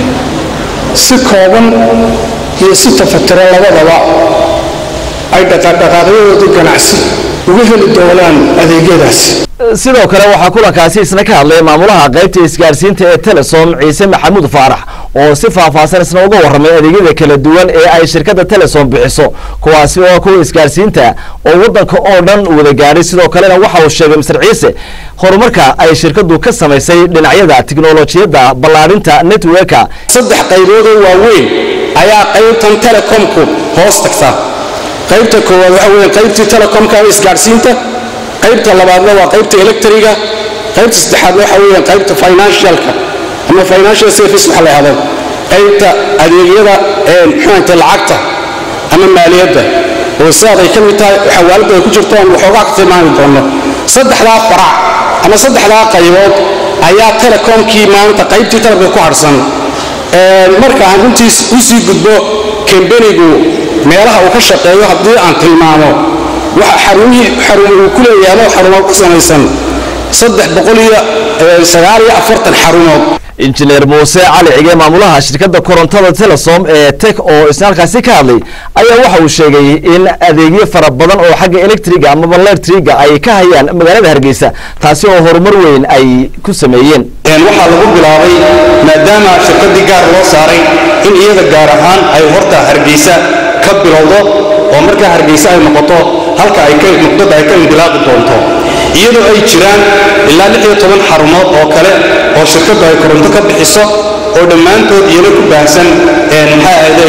si kooban iyo si tafatiran labadaba ay dhaqaaqyadooda ganacsi uga heli doonaan adeegyadaasi sidoo kale waxaa kulankaasi isna ka hadlay maamulaha qaybta isgaarsiinta ee telesom ciise maxamuud faarax oo si faahfaahsan isna uga warramay adeegyada kala duwan ee ay shirkadda telesom bixiso kuwaasi oo kuwa isgaarsiinta oo waddanka oo dhan wada gaadhay sidoo kalena waxa uu sheegay mister ciise horumarka ay shirkaddu ka samaysay dhinacyada tiknolojiyadda ballaadhinta networka saddex qayboodoo waaweyn ayaa qaybtan telekomku hoos tagta qaybta koowaad waxa weeye qaybtii telekomka ama isgaarsiinta qaybta labaadna waa qaybta electriga qaybta saddexaadna waxa weeye qaybta financialka ama financial service waxa la yidhahdo qaybta adeegyada ee muxuunta lacagta ama maaliyadda oo sidaad ay ka mid tahay xawaalada ay ku jirto aan waxoogaa ka tilmaami doono saddexdaa farac ama saddexdaa qaybood ayaa telekomkii maanta qaybtii telekomka ku harsan marka aan runtiis u sii gudbo kambenigu meelaha uu ka shaqeeyo haddii aan tilmaamo waxa xarumihii xarum uu ku leeyahay ama xarumo ku samaysan saddex boqol iyo sagaal iyo afartan xarumood injineer muuse cali cige maamulaha shirkadda korontada telesom ee tek oo isna halkaasi ka hadlay ayaa waxa uu sheegay in adeegyo fara badan oo xagga electriga amaba letriga ay ka hayaan magaalada hargeysa taasi oo horumar weyn ay ku sameeyeen waxaa lagu bilaabay maadaama shirkaddii gaar loo saaray in iyada gaar ahaan ay horta hargeysa ka bilowdo oo markaa hargeysa ay noqoto halka ay ka nuqdada ay ka indilaaqi doonto iyadoo ay jiraan ilaa lix iyo toban xarumood oo kale oo shirkaddu ay koronto ka bixiso oo dhammaantood iyana ku baahsan maxaa ahday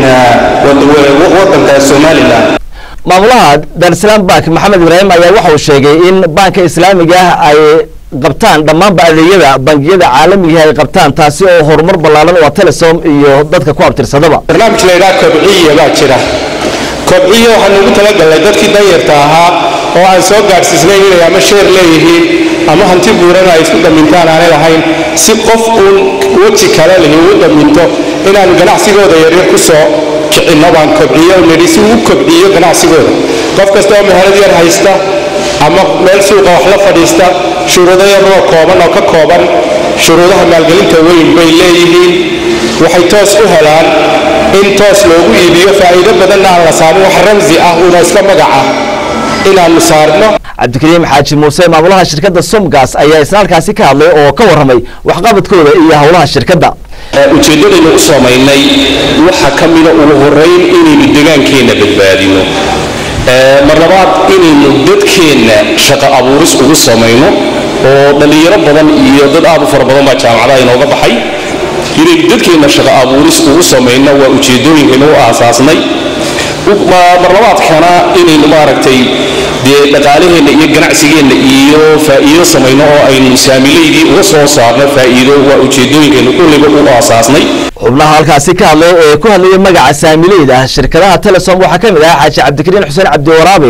waddanka somalilan maamulaha daarsalaam bank maxamed ibraahim ayaa waxa uu sheegay in banka islaamiga ah ay qabtaan dhammaanba adeegyada bangiyada caalamiga ay qabtaan taasi oo horumar ballaaran waa telesom iyo dadka ku abtirsadaba barnaamij la yidhaha kobciya baa jira kobciya waxaan ugu talagalnay dadkii danyarta ahaa oo aan soo gaadhsiisnayn inay ama sheer leeyihiin ama hanti buurana ay isku damintaan aanay lahayn si qof uun weji kale lihi ugu daminto inaan ganacsigooda yaryar ku soo kicinno baan kobciyo nidhi si uu u kobciyo ganacsigooda qof kasta oo meherad yar haysta ama meel suuqa wax la fadhiista shuruudo yaroo kooban oo ka kooban shuruudaha maalgelinta weyn bay leeyihiin waxay toos u helaan in toos loogu iibiyo faa'iido badanna aan la saarin wax ramsi ah una iska magaca inaannu saarno cabdikariim xaaji muuse maamulaha shirkadda somgas ayaa isna halkaasi ka hadlay oo ka warramay waxqabadkooda iyo howlaha shirkadda ujeeddadaynu u samaynay waxa ka mida ugu horrayn inaynu degaankeenna badbaadino mar labaad inaynu dadkeenna shaqo abuuris ugu samayno oo dhallinyaro badan iyo dad aad u fara badan baa jaamacadaha inooga baxay inaynu dadkeenna shaqo abuuris ugu samayno waa ujeeddooyinkaynu u aasaasnay marlabaadkana inaynu maaragtay dee dhaqaalaheenna iyo ganacsigeenna iyo faa'iido samayno oo aynu saamilaydii uga soo saarno faa'iido waa ujeeddooyinkaynu kulliba u aasaasnay xubnaha halkaasi ka hadlay ee ku hadlayay magaca saamileyda shirkadaha telesom waxaa ka mid ah xaaji cabdikariin xuseen cabdiwaraabe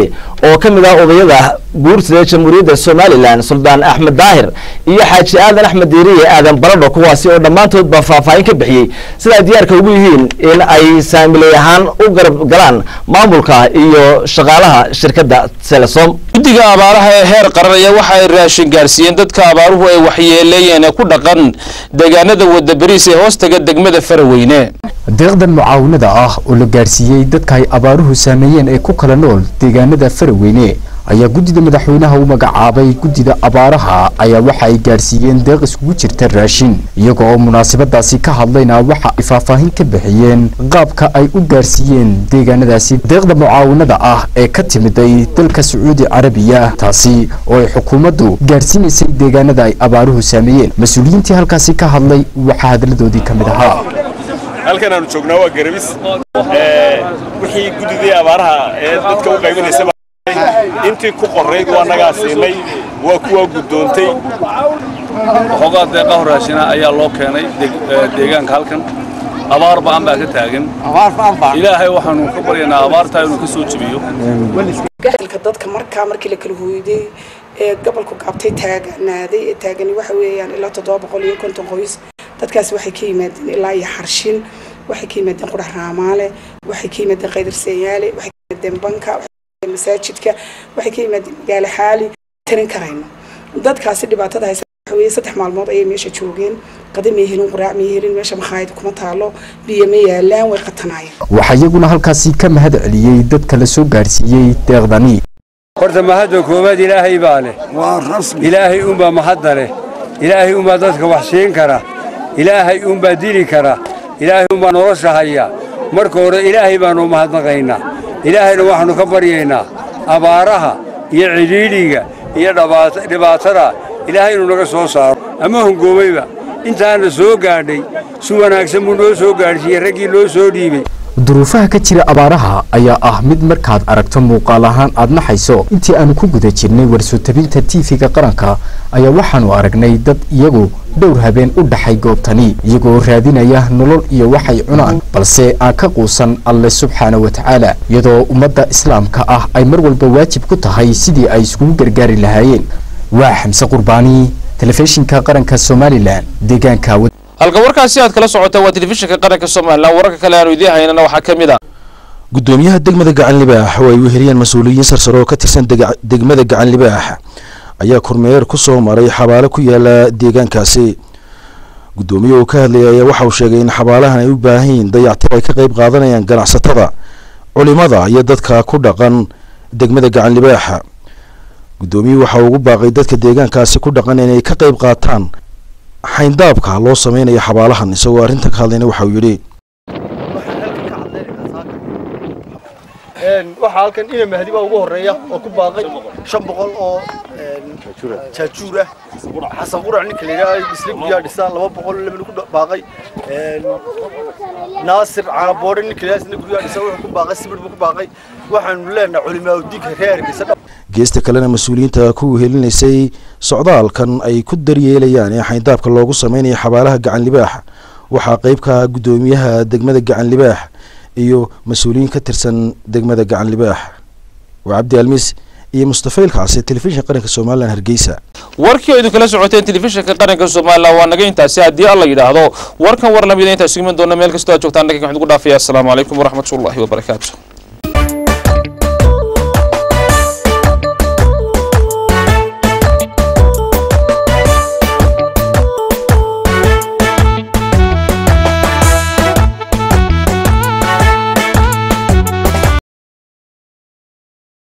oo ka mid ah odayada guurtida jamhuuriyadda somalilan suldaan axmed daahir iyo xaaji aadan axmed diiriye aadan baradho kuwaasi oo dhammaantoodba faahfaahin ka bixiyey sidaa diyaarka ugu yihiin in ay saamiley ahaan u garab galaan maamulka iyo shaqaalaha shirkadda telesom guddiga abaaraha ee heer qaran ayaa waxa ay raashin gaarsiiyeen dadka abaaruhu ay waxyeeleeyeen ee ku dhaqan deegaanada wadda bariis ee hoostaga degmada faraweyne deeqdan mucaawinada ah oo la gaarsiiyey dadka ay abaaruhu saameeyeen ee ku kala nool deegaanada faraweyne ayaa guddida madaxweynaha u magacaabay guddida abaaraha ayaa waxa ay gaarsiiyeen deeq iskugu jirta raashin iyaga oo munaasabadaasi ka hadlayna waxa ay faahfaahin ka bixiyeen qaabka ay u gaarsiiyeen deegaanadaasi deeqda mucaawinada ah ee ka timiday dalka sacuudi carabiya taasi oo ay xukuumaddu gaarsiinaysay deegaanada ay abaaruhu saameeyeen mas-uuliyiintii halkaasi ka hadlay waxaa hadaladoodii ka mid ahaa halkan aanu joognaa waa garabis wixii guddidii abaaraha ee dadka u qaybinaysa intii ku qorayd waa nagaa siinay waa kuwa guddoontay waxoogaa deeqaho raashina ayaa loo keenay deegaanka halkan abaar ba'an baa ka taagan ilaahay waxaanu ka baryaynaa abaartaa inuu ka soo jebiyo gaxilka dadka markaa markii la kala hooyday ee gobolku gaabtay taaganaaday ee taagani waxa weeyaan ilaa toddoba boqol iyo konton qoys dadkaasi waxay ka yimaadeen ilaa iyo xarshin waxay ka yimaadeen qurax raamaale waxay ka yimaadeen qaydarseeyaale waxay ka yimaadeen banka masaajidka waxay ka yimaadeen magaalo xaali tarin karayno dadkaasi dhibaatada haysa waxa weeye saddex maalmood ayay meesha joogeen qada may helin quraac may helin meesha makhaayad kuma taalo biyo ma yaalaan way qatanaayeen waxaa iyaguna halkaasi ka mahad celiyey dadka la soo gaarsiiyey deeqdani horta mahadda koowaad ilaahay baa leh ilaahay unbaa mahadda leh ilaahay unbaa dadka wax siin kara ilaahay unbaa dili kara ilaahay unbaa nolosha haya marka hore ilaahay baanu mahadnaqaynaa ilaahayna waxaannu ka baryaynaa abaaraha iyo cidhiidhiga iyo dhibaatada ilaahay inuu naga soo saaro ama hongoomayba intaana soo gaadhay si wanaagsan buu noo soo gaadhsiiyey raggii loo soo dhiibay duruufaha ka jira abaaraha ayaa ah mid markaad aragto muuqaal ahaan aad naxayso intii aanu ku guda jirnay warsuutabinta tiifiga qaranka ayaa waxaanu aragnay dad iyagu dhowr habeen u dhaxay goobtani iyagoo raadinaya nolol iyo waxay cunaan balse aan ka quusan alle subxaana wa tacaala iyadoo ummadda islaamka ah ay mar walba waajib ku tahay sidii ay iskugu gargaari lahaayeen waa xamse qurbaani telefishinka qaranka somalilan deegaanka halka warkaasi aad kala socota waa telefishinka qaranka somalilan wararka kale aanu idiin haynana waxaa ka mid ah gudoomiyaha degmada gacan libaax oo ay weheliyeen mas-uuliyiin sarsare oo ka tirsan degmada gacan libaax ayaa kormeer ku soo maray xabaalo ku yaala deegaankaasi gudoomiye uu ka hadlayay ayaa waxa uu sheegay in xabaalahan ay u baahan yihiin dayactir ay ka qayb qaadanayaan ganacsatada culimada iyo dadka ku dhaqan degmada gacan libaaxa gudoomiyuhu waxa uu ugu baaqay dadka deegaankaasi ku dhaqan inay ka qayb qaataan xayndaabka loo sameynayo xabaalahan isagoo arrinta ka hadlayna waxa uu yidhi waxaa halkan ina mahdi baa ugu horeeya oo ku baaqay shan boqol oo jaajuur ah xasan qurac ninka la yidhaha isla guryaa dhisaa laba boqol labana ku baaqay naasir caanaboore ninka la yidhaha isla guryaa dhisaa wuxuu ku baaqay sibir buu ku baaqay waxaanu leenahay culimaa udiinka reer hargeysa geesta kalena mas-uuliyiinta ku wehelinaysay socdaalkan ay ku daryeelayaan ee xayndaabka loogu sameynayo xabaalaha gacan libaax waxaa qayb ka ah gudoomiyaha degmada gacan libaax iyo mas-uuliyiin ka tirsan degmada gacan libaax waa cabdi almis iyo mustafa ilkaasi telefishinka qaranka somalilan hargeysa warkii oo idin kala socoteen telefishinka qaranka somalilan waa naga intaasi haddii alla yidhaahdo warkan war lamida intaa sugiman doona meel kastoo aad joogtaan dhagan waxaan ugu dhaafaya asalaamu calaykum waraxmatullaahi wabarakaatu